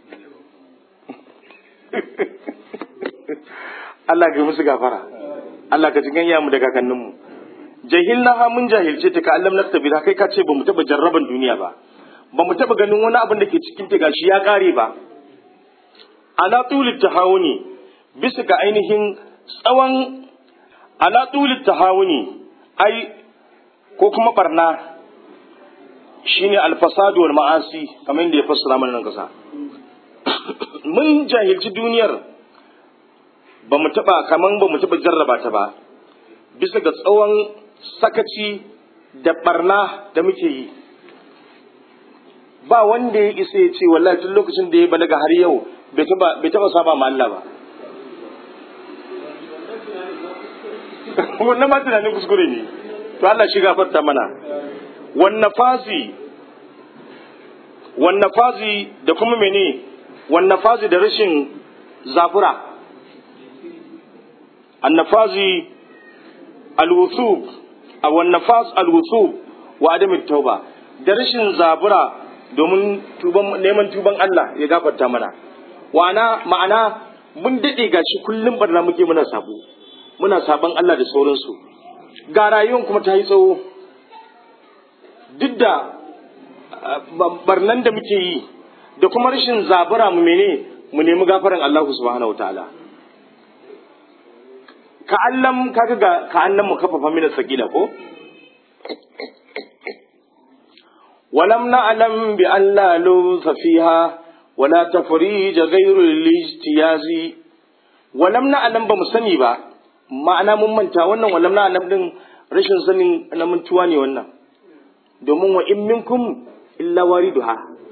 Allah ga musu gafara Allah ka cikin iyayen mu da kakannin mu jahilna mun jahilce ta ka Allah naktabi kai ka ce ba mu taba jarraban duniya ba ba mu taba ganin wani abin da ke cikin ta gashi ya kare ba ala tulit tahawuni bisa ga ainihin tsawon ala tulit tahawuni ai ko kuma barna shine alfasadu wal ma'asi kamar yadda ya fassara mana nan kasa mun jahilci duniyar ba mu taba kaman ba mu taba jarraba ta ba bisa ga tsawon sakaci da barna da muke yi ba wanda ya isa ya ce wallahi tun lokacin da ya balaga har yau bai taba saba ma Allah ba wannan ma tunanin kuskure ne to Allah shi gafarta mana wannan fazi wannan fazi da kuma mene wannan fazi da rashin zafura annafazi alwusub a wannan faz alwusub wa adamin tauba da rashin zabura domin tuban neman tuban Allah ya gafarta mana wana ma'ana mun dade gashi kullum barna muke muna sabo muna saban Allah da sauransu ga rayuwar kuma ta yi tsawo duk da barnan da muke yi da kuma rashin zabura mu mene mu nemi gafaran Allah subhanahu wataala ka allam kaga ga ka annan mu kafafa mina sakila ko ولم نعلم بأن لا لوث فيها ولا تفريج غير الاجتياز ولم نعلم بمسني با ma'ana mun manta wannan walam na annab din rashin sanin na mantuwa ne wannan domin wa in minkum illa wariduha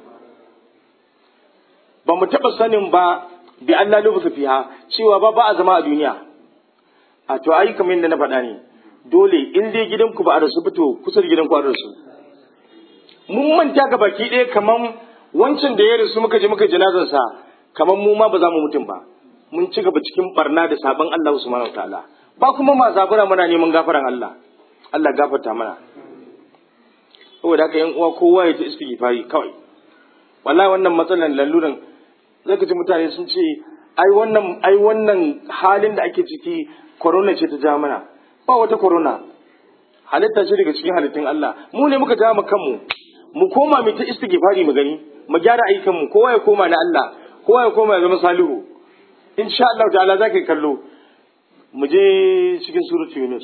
ba mu taba sanin ba bi Allah lubuka fiha cewa ba ba a zama a duniya a to ai kamar yadda na faɗa ne dole in dai gidanku ba a rasu fito kusa da gidanku a rasu mun manta ga baki ɗaya kaman wancan da ya rasu muka je muka janazarsa kaman mu ma ba za mu mutum ba mun ci gaba cikin barna da sabon Allah subhanahu wataala ba kuma ma zabura muna neman gafaran Allah Allah gafarta mana saboda haka yan uwa kowa ya ta istighfari kawai wallahi wannan matsalan laluran zaka ji mutane sun ce ai wannan ai wannan halin da ake ciki corona ce ta ja mana ba wata corona halitta ce daga cikin halittun Allah mu ne muka ja mu kanmu mu koma mu ta istighfari mu gani mu gyara ayyukan mu kowa ya koma na Allah kowa ya koma ya zama salihu insha Allah ta'ala zaka kallo mu je cikin suratul Yunus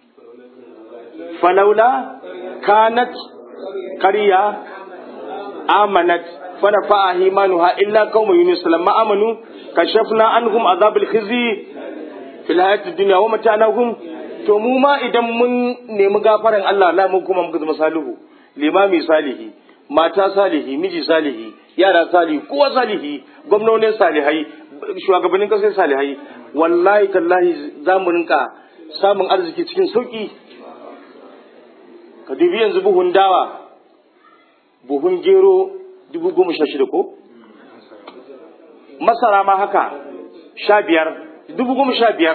falaula kanat qarya amanat fa nafa'a imanuha illa qauma yunus lamma amanu kashafna anhum azabil khizi fil hayati dunya wa matanahum to mu ma idan mun nemi gafaran Allah Allah mu kuma muka zama salihu limami salihi mata salihi miji salihi yara salihi kowa salihi gwamnonin salihai shugabannin kasar salihai wallahi tallahi za mu rinka samun arziki cikin sauki ka dubi yanzu buhun dawa buhun gero dubu goma sha shida ko masara ma haka sha biyar dubu goma sha biyar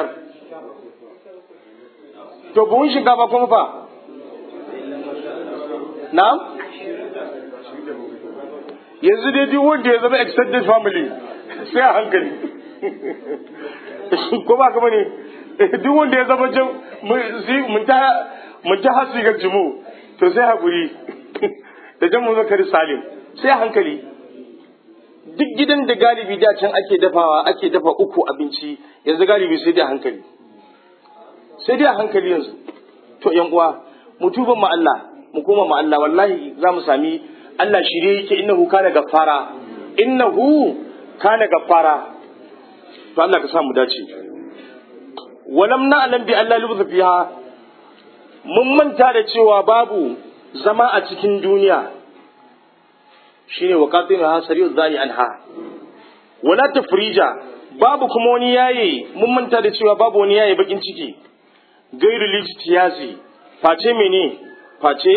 to buhun shinkafa kuma fa na yanzu dai duk wanda ya zama extended family sai a hankali ko ba ka bane duk wanda ya zama mun ta hasi ga jimu to sai haƙuri da jan zakari salim sai a hankali duk gidan da galibi da can ake dafawa ake dafa uku abinci yanzu galibi sai dai a hankali sai dai a hankali yanzu to yan uwa mu tuba ma Allah mu koma ma Allah wallahi za mu sami Allah shirye yake innahu kana gaffara innahu kana gaffara to Allah ka sa mu dace walam na'lam bi Allah lubza fiha mun manta da cewa babu zama a cikin duniya shine waqatin ha sariyu zani anha wala tafrija babu kuma wani yaye mun manta da cewa babu wani yaye bakin ciki gairu lijtiyasi face mene face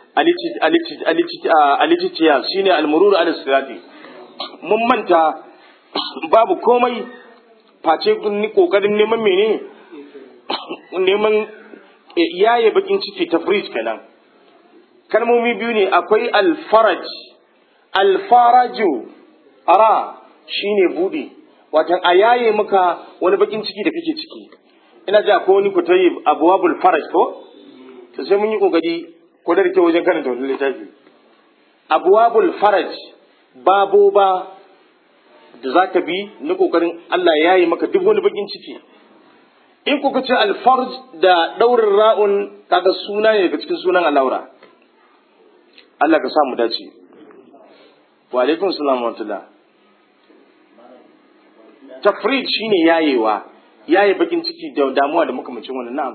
alititiyas shine almururu ala sirati mun manta babu komai face kokarin neman mene neman yaye bakin ciki tafrij kenan kalmomi biyu ne akwai alfaraj alfaraju ara shine bude watan a yaye maka wani bakin ciki da kake ciki ina ji akwai wani kutayi abuwabul faraj ko to sai mun yi kokari ko da kyau wajen karanta wani littafi abuwabul faraj babo ba da za ka bi na kokarin Allah ya yi maka duk wani bakin ciki in kuka ce alfarj da daurin ra'un kaga suna ne daga cikin sunan alaura Allah ka samu dace wa alaikum salam wa rahmatullah tafrid shine yayewa yaye bakin ciki da damuwa da makamacin wannan na'am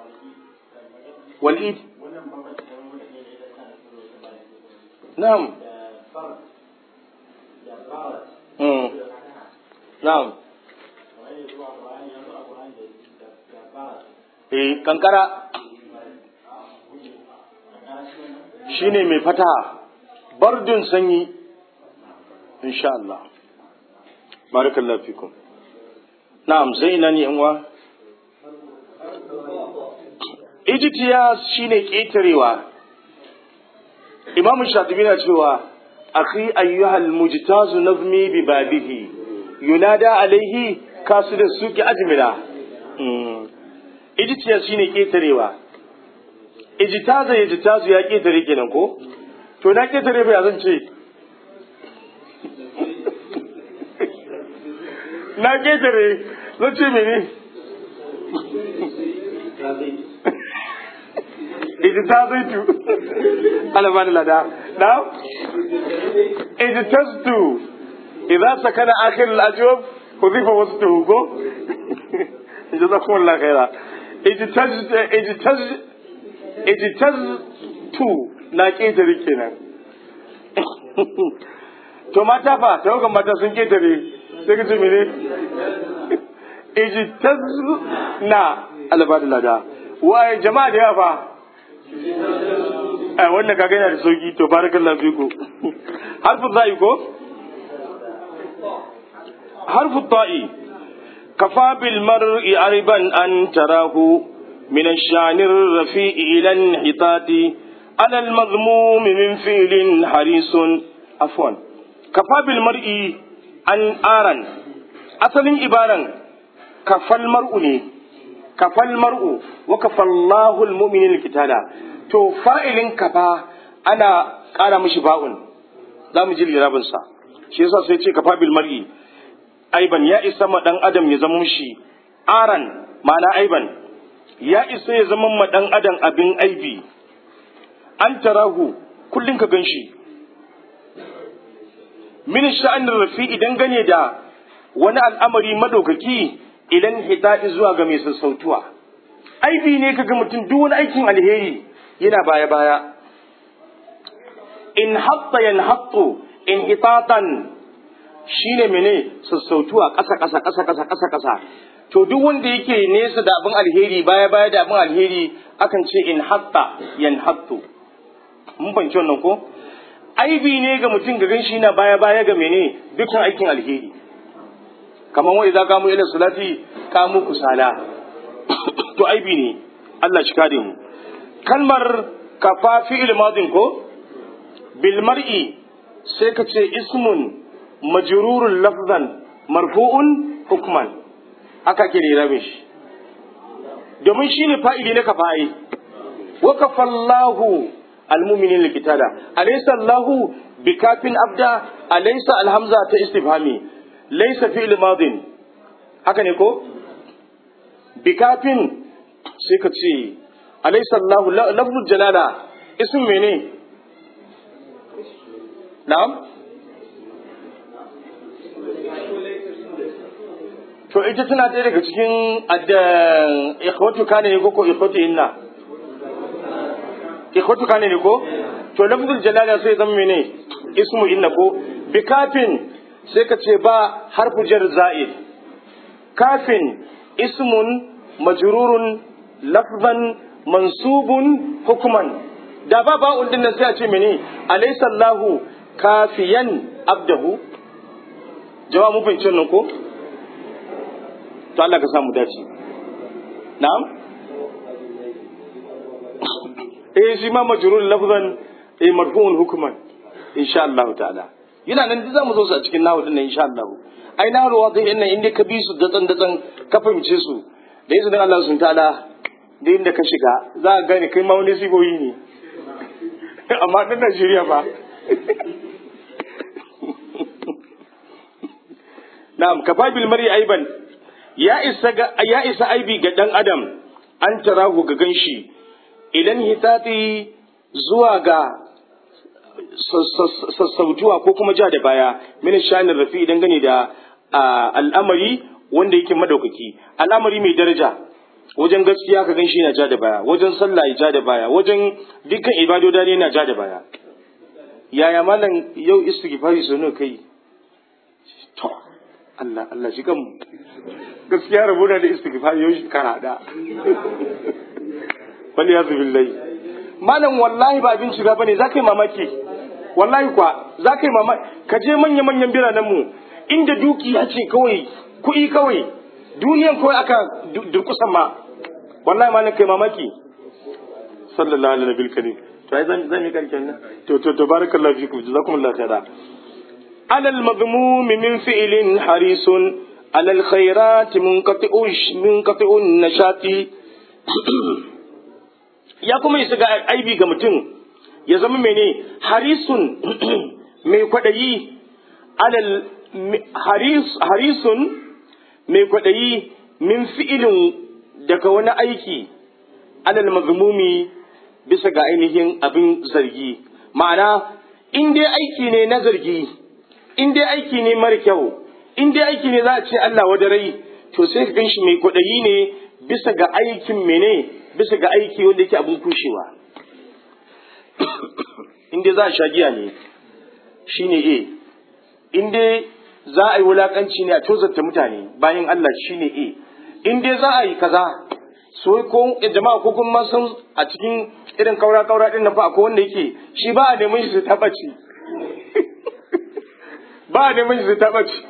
walid na'am mm na'am eh kankara shine mai fata bardun sanyi insha Allah barakallahu fikum na'am sai ina ne yanwa ijtiyas shine ketarewa imamu shatibi na cewa akhi ayyuhal mujtazu nazmi bi babihi yunada alaihi kasu da suki ajmila ijtiyas shine ketarewa ijtaza ijtazu ya ketare kenan ko to na ketare ba zan ce na ketare zan ce mene ijtazaitu ala bani lada na ijtaztu idza sakana akhir al-ajwab hudifa wasfuhu ko jazakumullahu khaira ijtaz ijtaz ijtaztu na ketare kenan to mata fa tawagan mata sun ketare sai ka ce mene ijtaz na albada lada waye jama'a da yawa fa a wannan kaga yana da sauki to barakallahu fiku harfu zai ko harfu ta'i kafa bil mar'i ariban an tarahu min ash-shani ar-rafi'i ila hitati ala al-madhmum min fi'lin harisun afwan kafa bil mar'i an aran asalin ibaran kafal mar'u ne kafal mar'u wa kafallahu almu'minina kitala to fa'ilin kafa ana ƙara mishi ba'un za mu ji lirabin sa shi yasa sai ce kafa bil mar'i aiban ya isa ma dan adam ya zama mishi aran ma'ana aiban ya isa ya zama ma dan adam abin aibi an tarahu kullun ka ganshi min sha'anin rafi idan gane da wani al'amari madaukaki idan hita'i zuwa ga mai sassautuwa aibi ne kaga mutum duk wani aikin alheri yana baya baya in hatta yan hattu in hitatan shine mene sassautuwa ƙasa ƙasa ƙasa ƙasa ƙasa ƙasa to duk wanda yake nesa da abin alheri baya baya da abin alheri akan ce in hatta yan hattu mun banci wannan ko aibi ne ga mutum ga ganshi yana baya baya ga mene dukkan aikin alheri kamar wa idza kamu ila salati kamu kusala to aibi ne Allah shi kare mu kalmar kafa fi'il madin ko bil mar'i sai ka ce ismun majrurun lafzan marfu'un hukman aka ke rabe shi domin shi ne fa'ili na kafa'i wa kafallahu almuminin likitada alaysa allahu bikafin abda alaysa alhamza ta istifhami laysa fi'il madin haka ne ko bikafin sai ka ce alaysa allahu lafzul jalala ism mene na'am to ita tana ɗaya daga cikin ikhwatu kane ne ko ko ikhwatu inna ikhwatu kane ne ko to lafzul jalala sai zama mene ismu inna ko bi kafin sai ka ce ba harfu jar za'id kafin ismun majrurun lafzan mansubun hukman da ba ba'un din nan sai a ce mene alaysa Allahu kafiyan abdahu jama'a mun fahimci nan ko to Allah ka samu dace na'am eh shi ma majrur lafzan eh marfu'un hukman insha Allah ta'ala yana nan duk zamu zo su a cikin nahu din nan insha Allah ai nahu wadai din nan inda ka bi su datsan datsan ka fahimce su da izinin Allah sun ta'ala da inda ka shiga za ka gane kai ma wani siboyi ne amma dan Najeriya ba na'am kafa bil mar'i aiban ya isa ya isa aibi ga dan adam an tarahu ga ganshi idan hitati zuwa ga sassautuwa ko kuma ja da baya min shanin rafi idan gane da al'amari wanda yake madaukaki al'amari mai daraja wajen gaskiya ka ganshi yana ja da baya wajen sallah ya ja da baya wajen dukkan ibadoda ne yana ja da baya yaya malam yau istighfari sono kai to Allah Allah shi kan gaskiya rabu da istighfar yau shekara da wal yazu billahi malam wallahi ba abin shiga bane zaka yi mamaki wallahi kwa zaka yi mamaki ka je manya manyan biranen mu inda dukiya ce kawai kuɗi kawai duniyan kawai aka durkusan ma wallahi malam kai mamaki sallallahu alaihi nabil karim to ai zan zan yi karshen nan to to tabarakallahu fikum jazakumullahu khaira alal madmum min fi'lin harisun على الخيرات منقطع منقطع النشاط ya kuma isa ga aibi ga mutum ya zama mene harisun mai kwaɗayi alal harisun mai kwaɗayi min fi'ilin daga wani aiki alal mazmumi bisa ga ainihin abin zargi ma'ana in dai aiki ne na zargi in dai aiki ne mara kyau in dai aiki ne za a ce Allah wadarai to sai ka ganshi mai kwaɗayi ne bisa ga aikin mene bisa ga aiki wanda yake abin kushewa in dai za a sha giya ne shine A in dai za a yi wulakanci ne a tozarta mutane bayan Allah shine A in dai za a yi kaza so ko jama'a ko kuma san a cikin irin kaura kaura din nan fa akwai wanda yake shi ba a neman shi su tabaci ba a neman shi su tabaci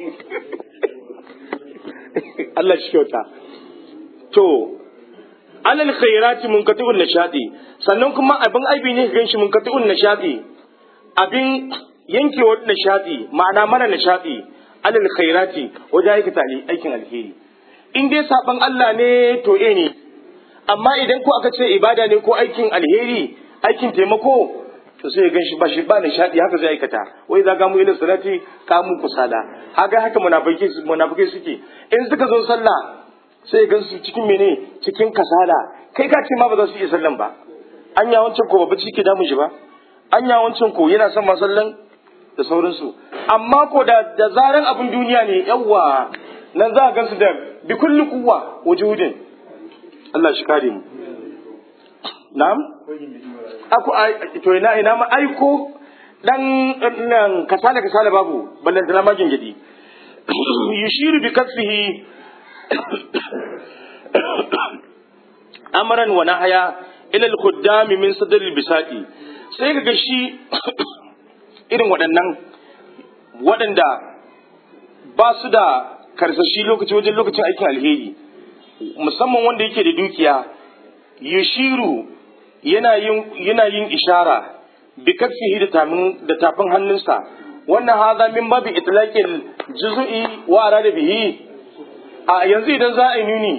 Allah shi kyauta. To, alal khairati munkati'un nashadi sannan kuma abin aibi ne gan shi munkati'un nashadi abin yankewar nashadi ma'ana mana nashadi alal khairati wajen aikata aikin alheri in dai saban Allah ne to eh ne amma idan ko aka ce ibada ne ko aikin alheri aikin taimako to sai gan shi ba shi ba nishadi haka zai aikata wai za ga mu ila salati ka mu kusala haka haka munafiki munafiki suke in suka zo sallah sai gan su cikin mene cikin kasala kai ka ce ma ba za su iya sallan ba anya wancan ko babba ciki damun shi ba anya wancan ko yana son masallan da sauransu amma ko da da zaran abin duniya ne yawa nan za a gansu da bi kulli kuwa wujudin Allah shi kare mu na'am aku to ina ina ma aiko dan nan kasala kasala babu ballan da magin gidi yushiru bi kasfihi amran wa nahya ila al-khuddam min sadr al-bisaqi sai kaga shi irin waɗannan waɗanda ba su da karsashi lokaci wajen lokacin aikin alheri musamman wanda yake da dukiya yushiru yana yin yana yin ishara bi kafihi da tamin da tafin hannunsa wannan haza min babi itlaqil juz'i wa arada bihi a yanzu idan za a yi nuni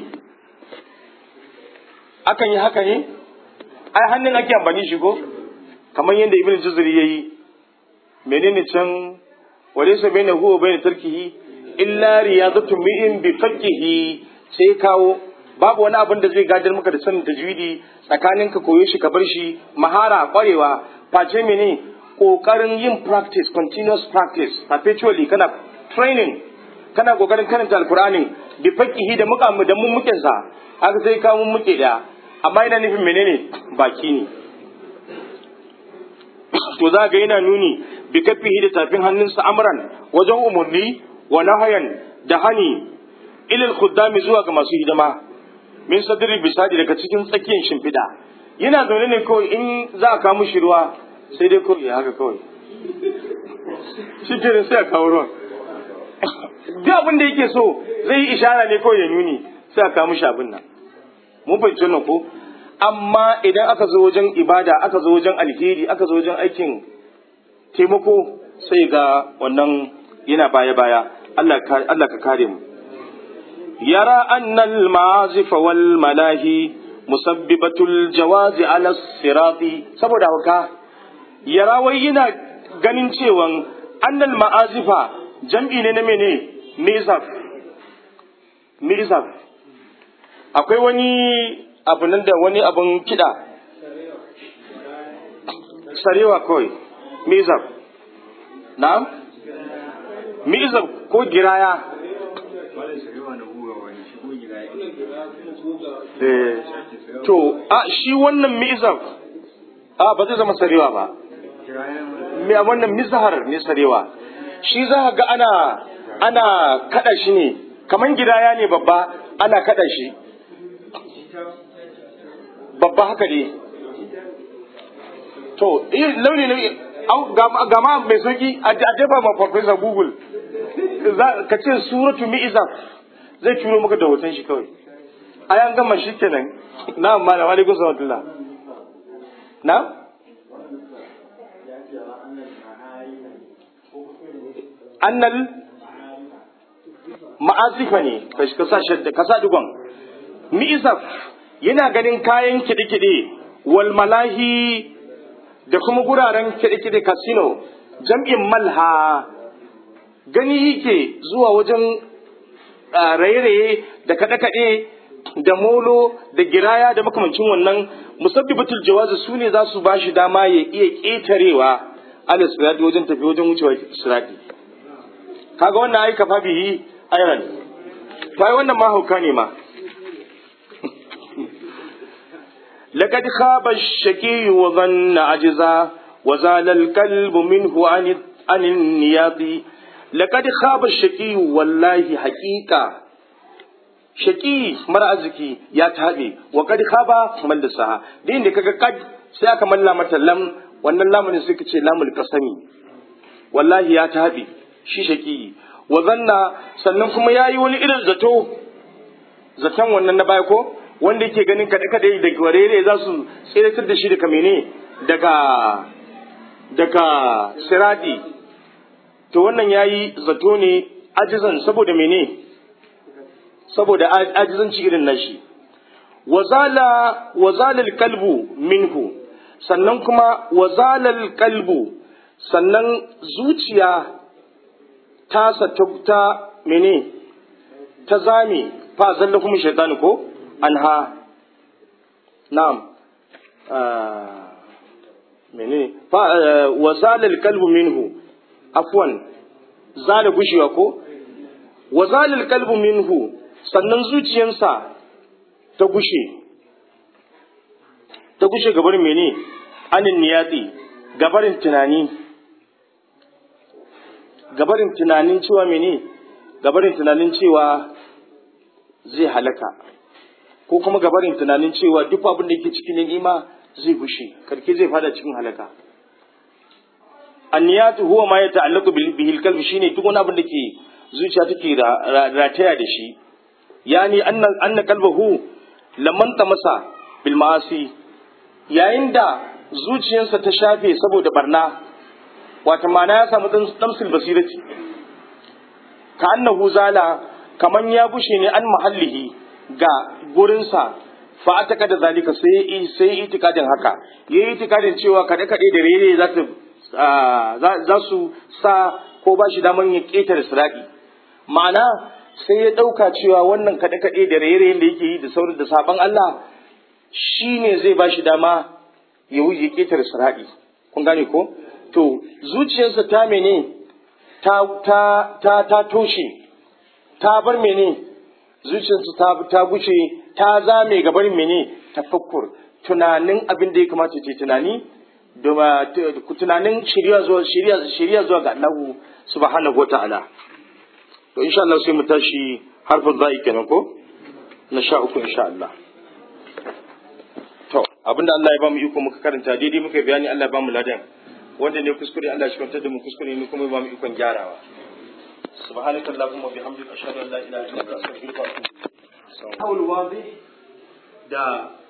akan yi haka ne ai hannun ake amfani shi ko kamar yadda ibn juzri yayi menene can walaysa bainahu wa bain tarkihi illa riyadatu mi'in bi faqihi sai kawo babu wani abin da zai gadar maka da sanin tajwidi tsakanin ka koyo shi ka bar shi mahara kwarewa face mene kokarin yin practice continuous practice perpetually kana training kana kokarin karanta alqur'ani bi faqihi da muka da mun muke sa haka sai ka mun muke da amma ina nufin menene baki ne to za ga yana nuni bi kafihi da tafin hannunsa amran wajen umarni wa nahayan da hani ilal khuddami zuwa ga masu hidima min sadri bisadi daga cikin tsakiyar shimfiɗa yana zaune ne kawai in za a kawo mishi ruwa sai dai kawai ya haka kawai shi ke sai a kawo ruwan duk abin da yake so zai yi ishara ne kawai ya nuni sai a kawo mishi abin nan mun fahimci wannan ko amma idan aka zo wajen ibada aka zo wajen alheri aka zo wajen aikin taimako sai ga wannan yana baya baya Allah ka kare mu yara annal ma'azif wal malahi musabbibatul jawazi ala sirati saboda haka yara wai yana ganin cewan annal ma'azifa jam'i ne na mene mizaf mizaf akwai wani abu nan da wani abun kiɗa sarewa kawai mizaf na mizaf ko giraya to a shi wannan mizaf a ba zai zama sarewa ba me wannan mizahar ne sarewa shi za ga ana ana kada shi ne kaman gidaya ne babba ana kada shi babba haka ne to launi ne gama mai sauki a jefa ma farfesa google ka ce suratu mi'izaf zai turo maka da hoton shi kawai a yan gama shi kenan na amma da wani gusa watula na annal ma'azifa ne ka sa dugon mi'izaf yana ganin kayan kiɗe-kiɗe wal malahi da kuma guraren kiɗe-kiɗe casino jam'in malha gani yake zuwa wajen raye-raye da kaɗe-kaɗe da molo da giraya da makamancin wannan musabbibatul jawazi su ne za su ba shi dama ya iya ƙetarewa ala sirati wajen tafi wajen wucewa sirati kaga wannan ai kafa bihi ayran to ai wannan ma hauka ne ma لقد خاب الشكي وظن عجزا وزال القلب منه عن عن النياط لقد خاب الشكي والله حقيقة shaki mara arziki ya taɓe wa kad khaba man saha din da kaga kad sai aka malla mata lam wannan lamun sai kace lamul qasami wallahi ya taɓe shi shaki wa zanna sannan kuma yayi wani irin zato zaton wannan na baya ko wanda yake ganin kaɗe kaɗe da warere za su tsiratar da shi daga mene daga daga siradi to wannan yayi zato ne ajizan saboda mene saboda ajizanci irin nashi wazala wazalal kalbu minhu sannan kuma wazalal kalbu sannan zuciya ta ta mene ta zame fa zalla kuma shaytanu ko anha na'am mene fa wasala alqalbu minhu afwan zala gushewa ko wa zalil qalbu minhu sannan zuciyansa ta gushe ta gushe gabarin mene anin niyati gabarin tunani gabarin tunanin cewa mene gabarin tunanin cewa zai halaka ko kuma gabarin tunanin cewa duk abin da yake cikin ni'ima zai gushe karke zai fada cikin halaka anniyatu huwa ma yata'allaqu bihi al shine duk wani abin da ke zuciya take rataya da shi yani anna anna qalbahu lamman masa bil ma'asi yayin da zuciyarsa ta shafe saboda barna wata mana ya samu damsil basirati ka annahu zala kaman ya bushe ne an mahallihi ga gurinsa fa ataka da zalika sai sai itikadin haka yayi itikadin cewa kade kade da rere za ta za su sa ko ba shi daman ya ketare sirati ma'ana sai ya dauka cewa wannan kade kade da rere da yake yi da saurin da saban Allah shine zai ba shi dama ya wuce ketare sirati kun gane ko to zuciyarsa ta mene ta ta ta ta toshe ta bar mene zuciyarsa ta ta guce ta zame gabar mene tafakkur tunanin abin da ya kamata ce tunani da tunanin shirya zuwa shirya shirya zuwa ga Allah subhanahu wataala to insha Allah sai mu tashi harfin za'i kenan ko na sha uku insha Allah to abinda Allah ya ba mu iko muka karanta daidai muka bayani Allah ya ba mu ladan wanda ne kuskure Allah shi kwantar da mu kuskure ne kuma ba mu ikon gyarawa سبحانك اللهم وبحمدك اشهد ان لا اله الا انت استغفرك واتوب اليك. da